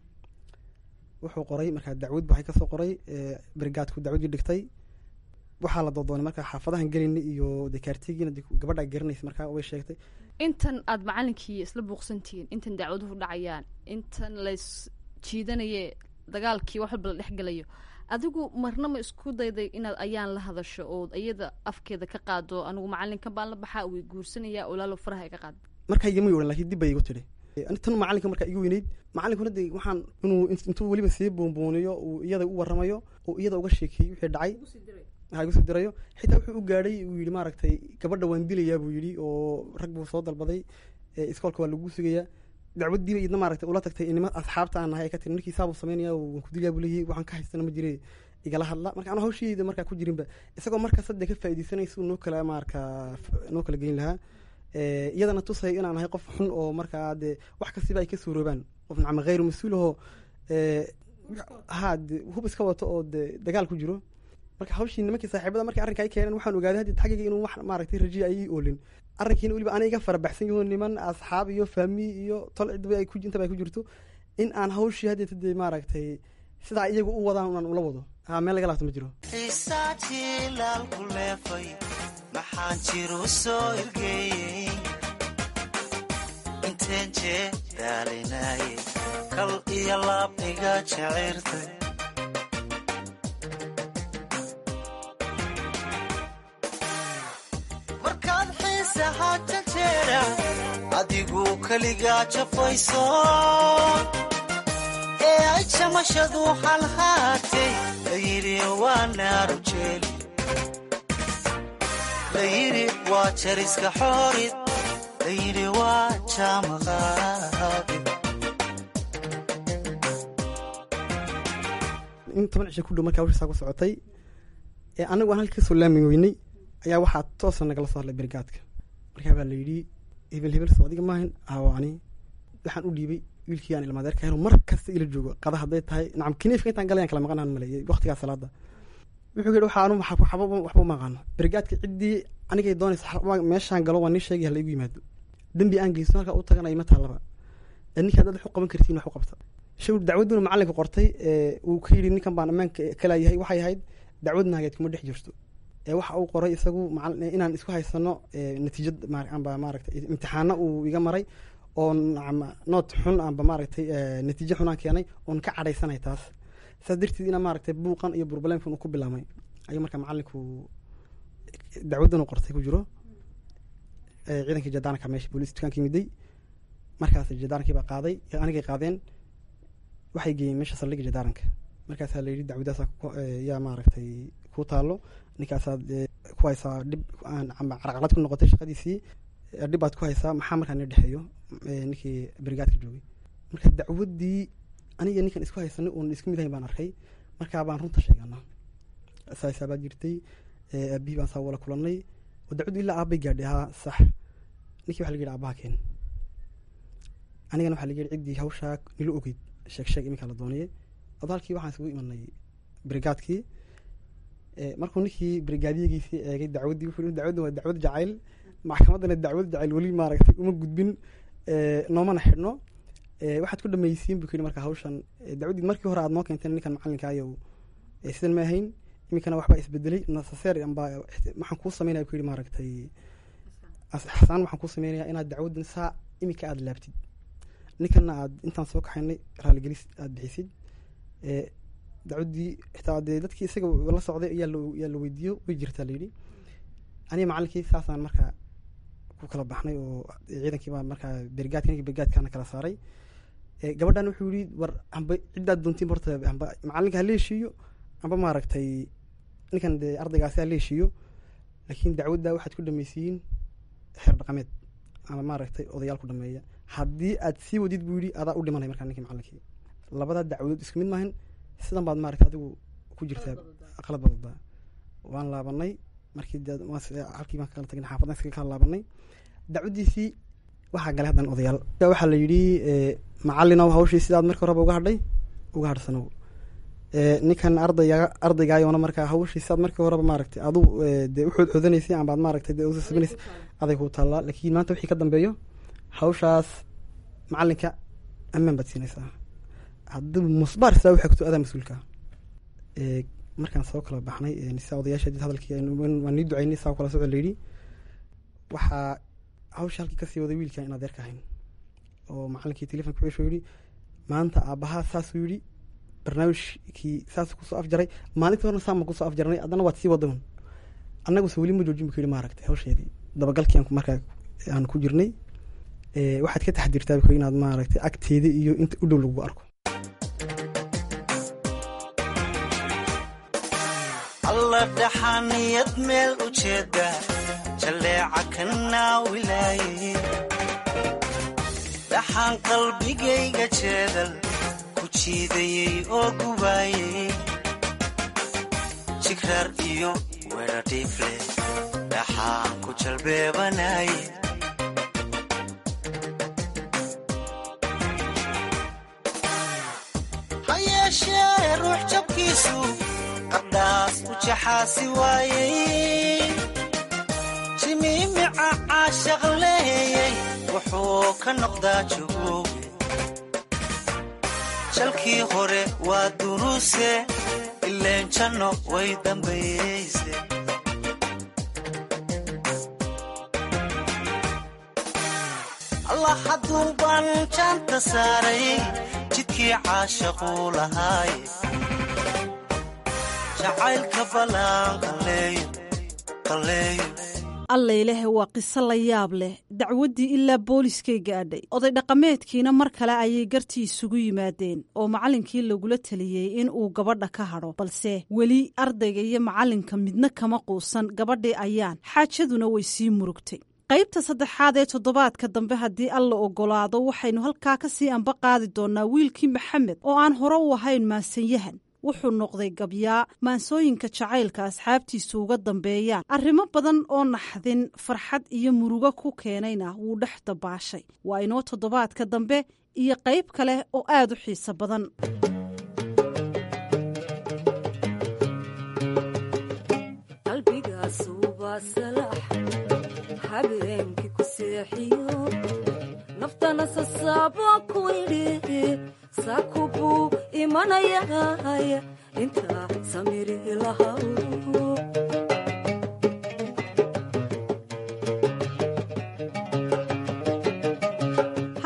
wuxuu qoray markaa dacwad waxay kasoo qoray brigaadku dacwadii dhigtay waxaa la doodoonay markaa xaafadahan gelayna iyo dekaartigiina gabadha garanaysa markaa way sheegtay intan aada macalinkii isla buuqsantihiin intan dacwaduhu dhacayaan intan lays jiidanaye dagaalkii wax walba la dhexgelayo adigu marna ma isku dayday inaad ayaan la hadasho ood iyada afkeeda ka qaado anigu macalinkan baan la baxaa way guursanaya olaalo faraha ka qaad markaa igama odhan lakin dib bay igu tidhi tan macalinka markaa igu weyneyd macalinkuna de waxaan inuu intuu weliba sii boonbooniyo uu iyada u waramayo oo iyada uga sheekeeyey wixii dhacay ha igu sii dirayo xitaa wuxuu u gaadhay uu yidhi maaragtay gabadha waan dilayaa buu yidhi oo rag buu soo dalbaday iskoolka waa lagu sugayaa dacwaddiiba idna maaragtay ula tagtay nima asxaabta aan nahay ay ka tiri ninkii saabuu samaynaya waan ku dilayaa buu leeyahay waxaan ka haystana ma jire igala hadla marka anu hawshiyeyda markaa ku jirinba isagoo markaas hadda ka faa'iidaysanaysa noo kala markaa noo kala geyn lahaa iyadana tusay inaan ahay qof xun oo markaa dee wax kastiba ay ka suuroobaan qof nacma khayru mas-uul ahoo ha de hub iska wato oo de dagaal ku jiro marka hawshii nimankii saaxiibada markii arrinka ay keeneen waxaan ogaaday haddi xaggayga inuu wax maaragtay rajiya ay ii oolin arrinkiina weliba ana iga farabaxsan yaho niman asxaab iyo faami iyo tol cidba ay ku intaba ay ku jirto in aan hawshii haddeeta dee maaragtay sidaa iyagu u wadaan unaan ula wado ha meel laga laabto ma jiro xiisaatii laalku leefay maxaan jiru soo ergeeyey inteen jee daalinaaye kal iyo laab iga jecirtay markaad xiisaha janjeera adigu keligaa jafayso ee ay jamashadu halhaatay layidhi waa naaru jeeli layidhi waa jariska xoorid layidhi waa jaamaqaabi in toban cisho ku dhow markaa hawshiisaa ku socotay ee anagu aan halkii kasoo laami weynay ayaa waxaa toosa nagala soo hadlay brigaadka markaa baa la yidhi hebel hebel soo adiga maahan awaani waxaan u dhiibay wiilkii aan ilmaadeerka helo mar kasta ila joogo qada hadday tahay nacam kiniifka intaan galayaan kala maqanaan maleeyay waqtigaa salaada wuxuu yidhi waxaa anu waxba uma aqaano brigaadka ciddii anigay doonaysa meeshaan galo waa nii sheegay hala igu yimaado dembi aan geysto halkaa u tagana ima taallaba ninka haddaad wax u qaban kartiin wax u qabta shaw dacwadduna macalinka qortay uu ka yidhi ninkan baan ammaanka kalaayahay waxay ahayd dacwad naageed kuma dhex jirto ee waxa uu qoray isagu macal- inaan isku haysano ee, natiijad ma- amba maaragtay imtixaano uu iga maray oon ama noot xun amba maaragtay ee, natiijo xun aan keenay oon ka cadhaysanay taas saas darteed ina maaragtay buuqan iyo burbalemkan uu ku bilaamay ayuu marka macalinku dacwaddan uu qortay ku jiro ee, ciidankii jadaanka meesha booliis dukaankii miday markaas jadaankii baa qaaday anigay qaadeen waxay geeyeen meesha saldhigga jadaaranka markaasaa la yidhi dacwadaasaa ku- ee, yaa maaragtay ku taalo ninkaasaad ee, ku haysaa dhib aan ama carqalad ku noqotay shaqadiisii ee, dhib baad ku haysaa maxaa markaa noo dhexeeyo ee, ninkii brigaadka joogay marka dacwaddii aniga ninkan isku haysanay oon isku mid ahayn baan arkay markaa baan runta sheegana saasaa baa jirtay ee, aabihii baan saa wala kulannay oo dacwaddu ilaa aabbay gaadhay haa sax ninkii waxa laga yidhi aabbaha keen anigana waxaa laga yidhi ciddii hawshaa nila ogeyd sheeg sheeg iminkaa la doonayay odaalkii waxaan isugu imanay brigaadkii ee, markuu ninkii brigaadiyagiisii eegay dacwaddii wuxuu yihi dacwadda waa dacwad jacayl maxkamaddana dacwad jacayl weli maaragtay uma gudbin ee, noomana xidhno ee, waxaad ku dhamaysiin buu ku yidhi marka hawshan ee, dacwaddii markii hore aad noo keenteen ninkan macallinka ayow ee, sidan ma ahayn iminkana waxbaa isbedelay nasaseer amba waxaan kuu sameynaya ku yidhi maaragtay as- xasaan waxaan kuu sameynayaa inaad dacwaddan saa iminka aada laabtid ninkana aad intaan soo kaxaynay raaligelis aada bixisid ee dacwaddii xitaa dee dadkii isaga la socday ayaa la yaa la weydiiyo way jirtaa layidhi aniga macallinkii saasaan markaa ku kala baxnay oo ciidankii baa markaa bergaadka ninkii bergaadkaana kala saaray ee gabadhan wuxuu yihi war amba ciddaad doontiin horta amba macallinka ha la heshiiyo amba maaragtay ninkan dee ardaygaasi ha la heshiiyo laakiin dacwadda waxaad ku dhamaysiin xeer dhaqameed ama maaragtay odayaal ku dhameeya haddii aad sii wadid buu yidhi adaa u dhimanay markaa ninkii macallinkii labadaa dacwadood isku mid maahan sidan baad maaragtay adigu ku jirtaa qalad badadaa waan laabanay markii dee waan s- halkii baan kala tagnay xaafadan iskaga kala laabanay dacwaddiisii waxaa galay haddan odayaal waxaa la yidhi ee, macallinow hawshii sidaad markii horeba uga hadhay uga hadhsanow ee, ninkan ardayga ardaygaayona markaa hawshii sidaad markii horeba maaragtay adu ee, dee uxood xodanaysay ambaad maaragtay dee usasabinaysay aday ku taallaa laakiin maanta wixii ka dambeeyo hawshaas macallinka ammaan baad siinaysaa haddii musbaar sidaa waxay kuto adaa mas-uulka ee, markaan soo kala baxnay ee, sidaa odayaasha did hadalkii aynu- waan nii ducaynay saa kala socod layidhi waxaa hawsha halkii kasii waday wiilkan in adeerka ahayn oo macallinkii telefonka wuxuu yidhi maanta aabbahaa saasuu yidhi barnaamijkii saasuu kusoo afjaray maalintii horena saama kusoo afjarnay haddana waad sii wadan annaguse weli ma joojin bu ku yidhi maaragtay hawsheedii dabagalkii aan ku- markaa aan ku jirnay ee, waxaad ka taxdirtaa bu ku yidhi inaad maaragtay agteeda iyo inta u dhow lagu arko alla dhaxaniyad meel u jeeda jaleeca kana wilaaye dhaxaan qalbigayga jeedal ku jiidayey oo gubaayey jigraar iyo weedha dhiifle dhaxaan ku jalbeebanaye ha yeeshee ruux jabkiisu qardhaas u jaxaasi waayey jimiimica caashaq leeyey wuxuu ka noqdaa jogooge jalkii hore waa duruuse ileen janno way dambayeyse allah hadduu baan jaanta saaray jidkii caashaquu lahaaye jacaylka balaan qalleeyo qalleeyo allailehe waa qiso la yaab leh dacwaddii ilaa booliskay gaadhay oday dhaqameedkiina mar kale ayay gartii isugu yimaadeen oo macallinkii lagula teliyey in uu gabadha ka hadho balse weli ardayga iyo macallinka midna kama quusan gabadhii ayaan xaajaduna way sii murugtay qaybta saddexaad ee toddobaadka dambe haddii alla oggolaado waxaynu halkaa ka sii anba qaadi doonnaa wiilkii maxamed oo aan hore u ahayn maasanyahan wuxuu noqday gabyaa maansooyinka jacaylka asxaabtiisu uga dambeeyaan arrimo badan oo naxdin farxad iyo murugo ku keenayna wuu dhex dabaashay waa inoo toddobaadka dambe iyo qayb kale oo aad u xiiso badan habeenkii ku seexiyo naftana sasaabo ku idhi saku buu imanayay inta samiri lahaw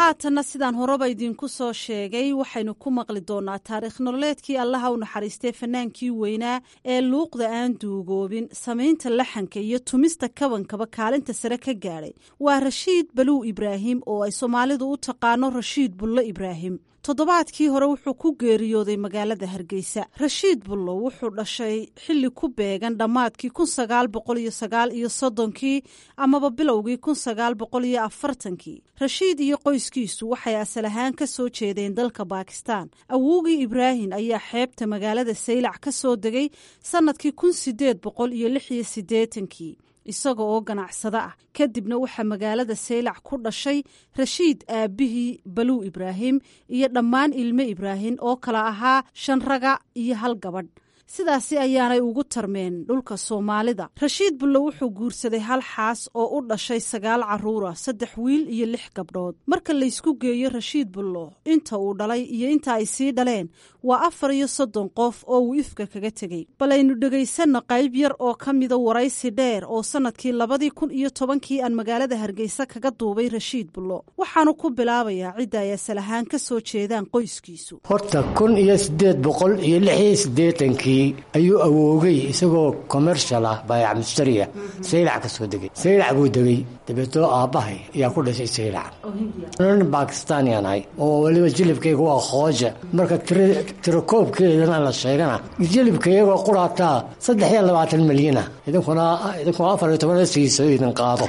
haatanna sidaan horeba idinku soo sheegay waxaynu ku maqli doonaa taariikh nololeedkii allaha u naxariistay fanaankii weynaa ee luuqda aan duugoobin samaynta laxanka iyo tumista kabankaba kaalinta sare ka gaadhay waa rashiid baluw ibraahim oo ay soomaalidu u taqaano rashiid bullo ibraahim toddobaadkii hore wuxuu ku geeriyooday magaalada hargeysa rashiid bullo wuxuu dhashay xilli ku beegan dhammaadkii kun sagaal boqol iyo sagaal iyo soddonkii amaba bilowgii kun sagaal boqol iyo afartankii rashiid iyo qoyskiisu waxay asal ahaan ka soo jeedeen dalka baakistaan awowgii ibraahim ayaa xeebta magaalada saylac ka soo degay sannadkii kun sideed boqol iyo lix iyo siddeetankii isaga oo ganacsado ah kadibna waxaa magaalada saylac ku dhashay rashiid aabbihii baluw ibraahim iyo dhammaan ilmo ibraahim oo kala ahaa shan raga iyo hal gabadh sidaasi ayaanay ugu tarmeen dhulka soomaalida rashiid bullo wuxuu guursaday hal xaas oo u dhashay sagaal caruura saddex wiil iyo lix gabdhood marka laysku geeyo rashiid bullo inta uu dhalay iyo inta ay sii dhaleen waa afar iyo soddon qof oo uu ifka kaga tegey bal aynu dhegaysanno qayb yar oo ka mida waraysi dheer oo sannadkii labadii kun iyo tobankii aan magaalada hargeysa kaga duubay rashiid bullo waxaanu ku bilaabayaa cidda ay asal ahaan ka soo jeedaan qoyskiisu horta kun iyo siddeed boqol iyo lix iyo siddeetankii ayuu awoogay isagoo commercial ah baayac mustariya saylac ka soo degay saylac buu degay dabeetoo aabbahay ayaa ku dhashay saylac nin bakistaaniyan ahay oo weliba jilibkayga waa khooja marka tirakoobkeedana la sheegana jilibkaygoo quraataa saddex iyo labaatan milyana idinkuna idinkuna afar iyo toban siiso idin qaado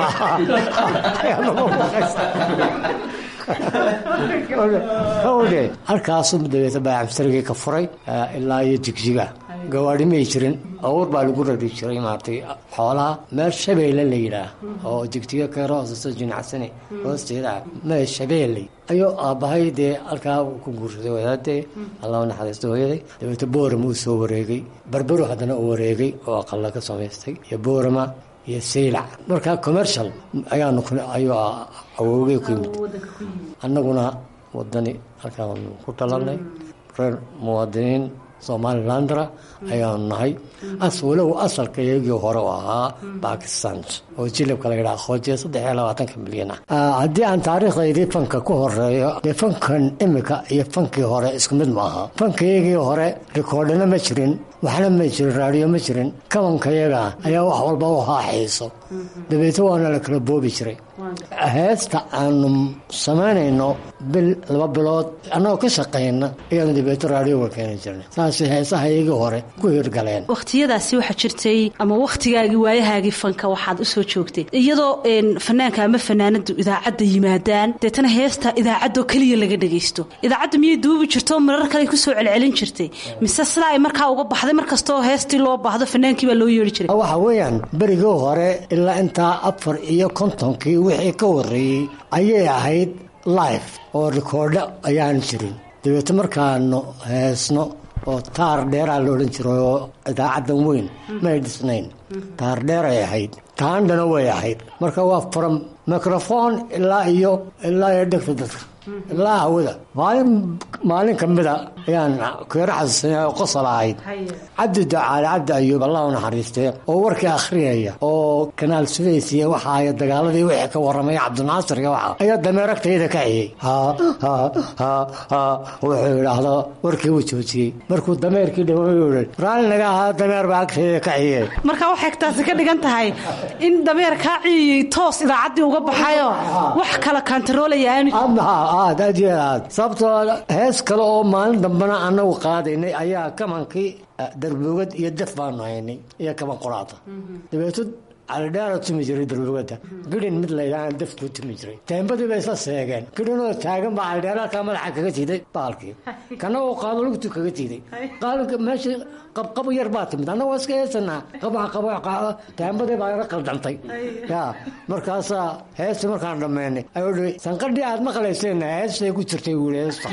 halkaasuu dabeeta baayac mustariga ka furay ilaa iyo jigjiga gawaadhi may jirin awr baa lagu rari jiray maaragtay xoolaha meel shabeelle la yidhaah oo jigjiga keero hooseso jinacsani hoosteeda meel shabeelle ayuu aabbahay dee halkaa ku guursaday wadaadee allah naxariisto hooyaday dabeeta boorama uu soo wareegay barbaro haddana uu wareegay oo aqalla ka samaystay iyo boorama iyo saylac marka commercial ayaanu ayuu awoogay ku yimid annaguna wadani halkaan ku talanay reer muwaadiniin somalilandra ayaanu nahay walow asalka iyagii hore u ahaa bakistan oo jilibka la yidhaha khoojiya saddex iyo labaatanka milyan ah haddii aan taariikhdaydii fanka ku horeeyo dee fankan imika iyo fankii hore isku mid ma aha fankayagii hore rikoodhina ma jirin waxna ma jirin raadiyo ma jirin kabankayaga ayaa wax walba u haaxiiso dabeeto waana la kala boobi jiray heesta aanu samaynayno bil laba bilood annagoo ka shaqayna ayaanu dabeeto raadioga keeni jirnay saasay heesaha iyagii hore ku hirgaleen wakhtiyadaasi waxaa jirtay ama wakhtigaagii waayahaagii fanka waxaad usoo joogtay iyadoo fanaanka ama fanaanadu idaacadda yimaadaan deetana heesta idaacadoo keliya laga dhagaysto idaacadda miyay duubi jirto marar kale kusoo celcelin jirtay mise sidaa ay markaa uga baxday markastoo heestii loo baahdo fanaankii baa loo yeeri jiray waxa weeyaan berigii hore ilaa intaa afar iyo kontonkii wixii ka horreeyey ayay ahayd life oo rikoordho ayaan jirin dabeeto markaanu heesno oo taar dheeraa la odhan jiray oo idaacaddan weyn may dhisnayn taar dheer ay ahayd taandhana way ahayd marka waa from microfon ilaa iyo ilaa iyo dhegta dadka ilaa hawada maalin maalin ka mida ayaan keero xasuusanay oo qosol ahayd cabdi ducaale cabdi ayuub allah u naxariistee oo warkii akhriyaya oo kanaal sudaysiya waxa ay dagaaladii wixii ka warramaya cabdinaasirka waxa ayaa dameeragtayda ka ciyey ha ha ha ha wuxuu yidhaahdo warkii uu joojiyey markuu dameerkii dhawayuu raalli naga ahaa dameer baa agtayda ka ciyey marka waxay taasi ka dhigan tahay in dameer kaa ciyiyey toos idaacaddii uga baxayo wax kala kantaroolaya aanu aad aad iyo aad sababtoo hees kale oo maalin dambena annagu qaadaynay ayaa kamankii darbogad iyo def baanu haynay iyo kaman quraata dabeeto calidheera tumi jiray darbogada gidhin mid laydhaana defkuu tumi jiray teembadii bay isla seegeen gidhinoo taagan baa calidheera halkaa madaxa kaga tiiday baalkii kana uu qaado lugtu kaga tiiday qaalinka meeshii qabqabo yar baa timid annagoo iska heesanaa qabaha qaba teembadii baa ila qaldantay ya markaasaa heestii markaan dhammaynay ayuu dhi sanqadhii aad maqlayseen heestay ku jirtay wuuli heesta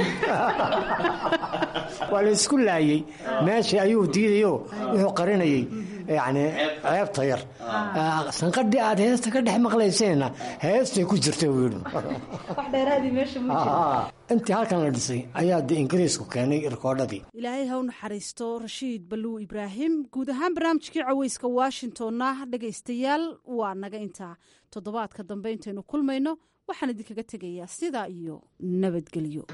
waa la isku laayey meeshii ayuu diidayo wuxuu qarinayey yani ceebta yar sanqadhii aad heesta ka dhex maqlayseenna heestay ku jirtay buu yidhi intii halkan la dhisay ayaa de ingiriisku keenay rikoodhadii ilaahay ha u naxariisto rashiid baluw ibraahim guud ahaan barnaamijkii caweyska washingtonna dhegaystayaal waa naga intaa toddobaadka dambe intaynu kulmayno waxaan idinkaga tegayaa sidaa iyo nabadgelyo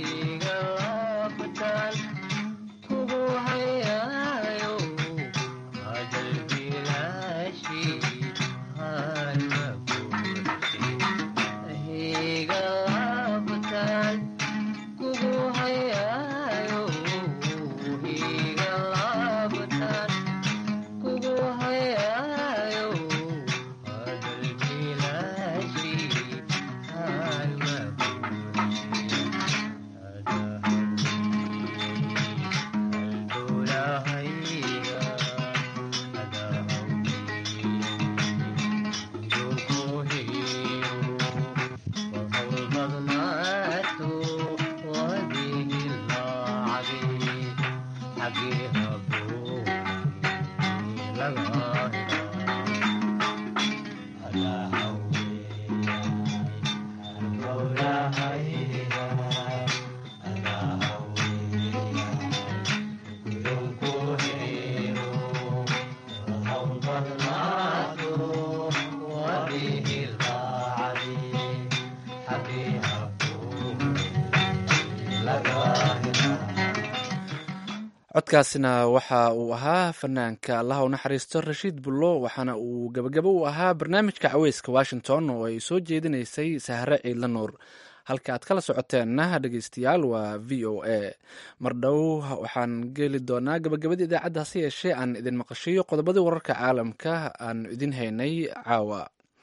codkaasina waxa uu ahaa fanaanka allaha u naxariisto rashiid bullo waxaana uu gabagabo u ahaa barnaamijka caweyska washington oo ay soo jeedinaysay sahre ciidla nuur halka aad kala socoteenna dhegeystayaal waa v o a mar dhow waxaan geli doonaa gabagabadii idaacadda hase yeeshee aan idin maqashiyo qodobadii wararka caalamka aan idin haynay caawa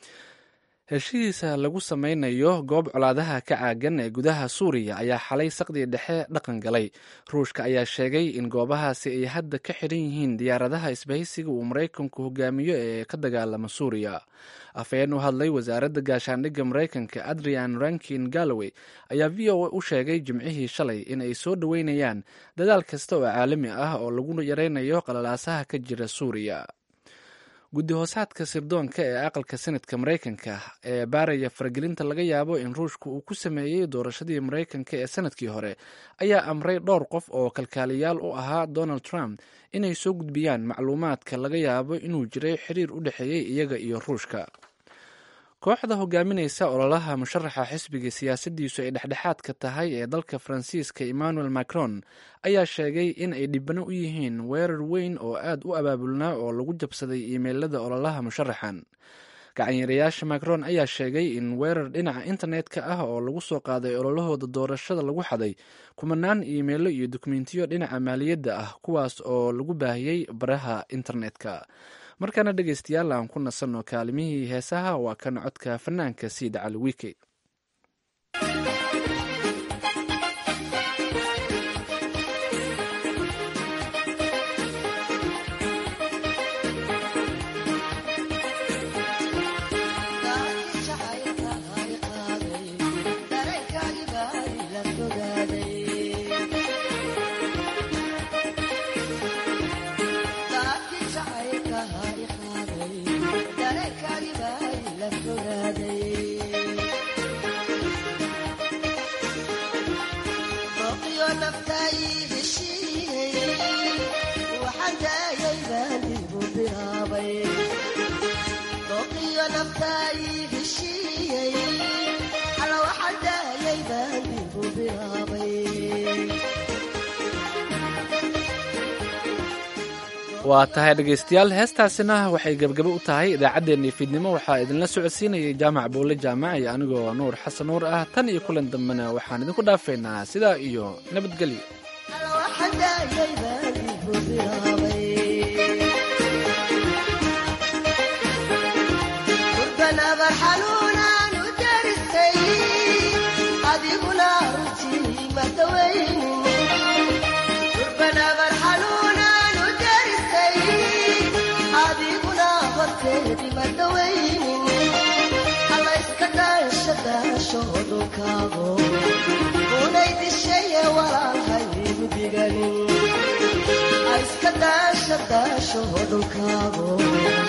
heshiisa lagu sameynayo goob colaadaha ka caagan ee gudaha suuriya ayaa xalay saqdii dhexe dhaqan galay ruushka ayaa sheegay in goobahaasi ay hadda ka xiran yihiin diyaaradaha isbahaysiga uu maraykanku hogaamiyo ee ka dagaalama suuriya afhayeen u hadlay wasaaradda gaashaandhigga maraykanka adrian rankin galloway ayaa v o a u sheegay jimcihii shalay in ay soo dhoweynayaan dadaal kasta oo caalami ah oo lagu yareynayo qalalaasaha ka jira suuriya guddi hoosaadka sirdoonka ee aqalka senadka maraykanka ee baaraya faragelinta laga yaabo in ruushka uu ku sameeyey doorashadii maraykanka ee sanadkii hore ayaa amray dhowr qof oo kalkaaliyaal u ahaa donald trump inay soo gudbiyaan macluumaadka laga yaabo inuu jiray xiriir u dhexeeyey iyaga iyo ruushka kooxda hogaaminaysa ololaha musharaxa xisbiga siyaasadiisu ay dhexdhexaadka tahay ee dalka faransiiska emmanuel macron ayaa sheegay in ay dhibano u yihiin weerar weyn oo aad u abaabulnaa oo lagu jabsaday iimeylada ololaha musharaxan gacanyarayaasha macron ayaa sheegay in weerar dhinaca internetka ah oo lagu soo qaaday ololahooda doorashada lagu xaday kumanaan iimeilo iyo dukumentiyo dhinaca maaliyadda ah kuwaas oo lagu baahiyey baraha internetka markaana dhegeystayaal aan ku nasanno kaalimihii heesaha waa kan codka fanaanka siid cali wiike waa tahay dhegeystayaal heestaasina waxay gebgabo u tahay idaacaddeenii fiidnimo waxaa idinla socodsiinayay jaamac buule jaamac iyo anigoo nuur xasan nuur ah tan iyo kulan dambena waxaan idinku dhaafaynaa sidaa iyo nabadgelyo unay dishaye walaalhaygu diganin iska daasha daasho dhulkaabo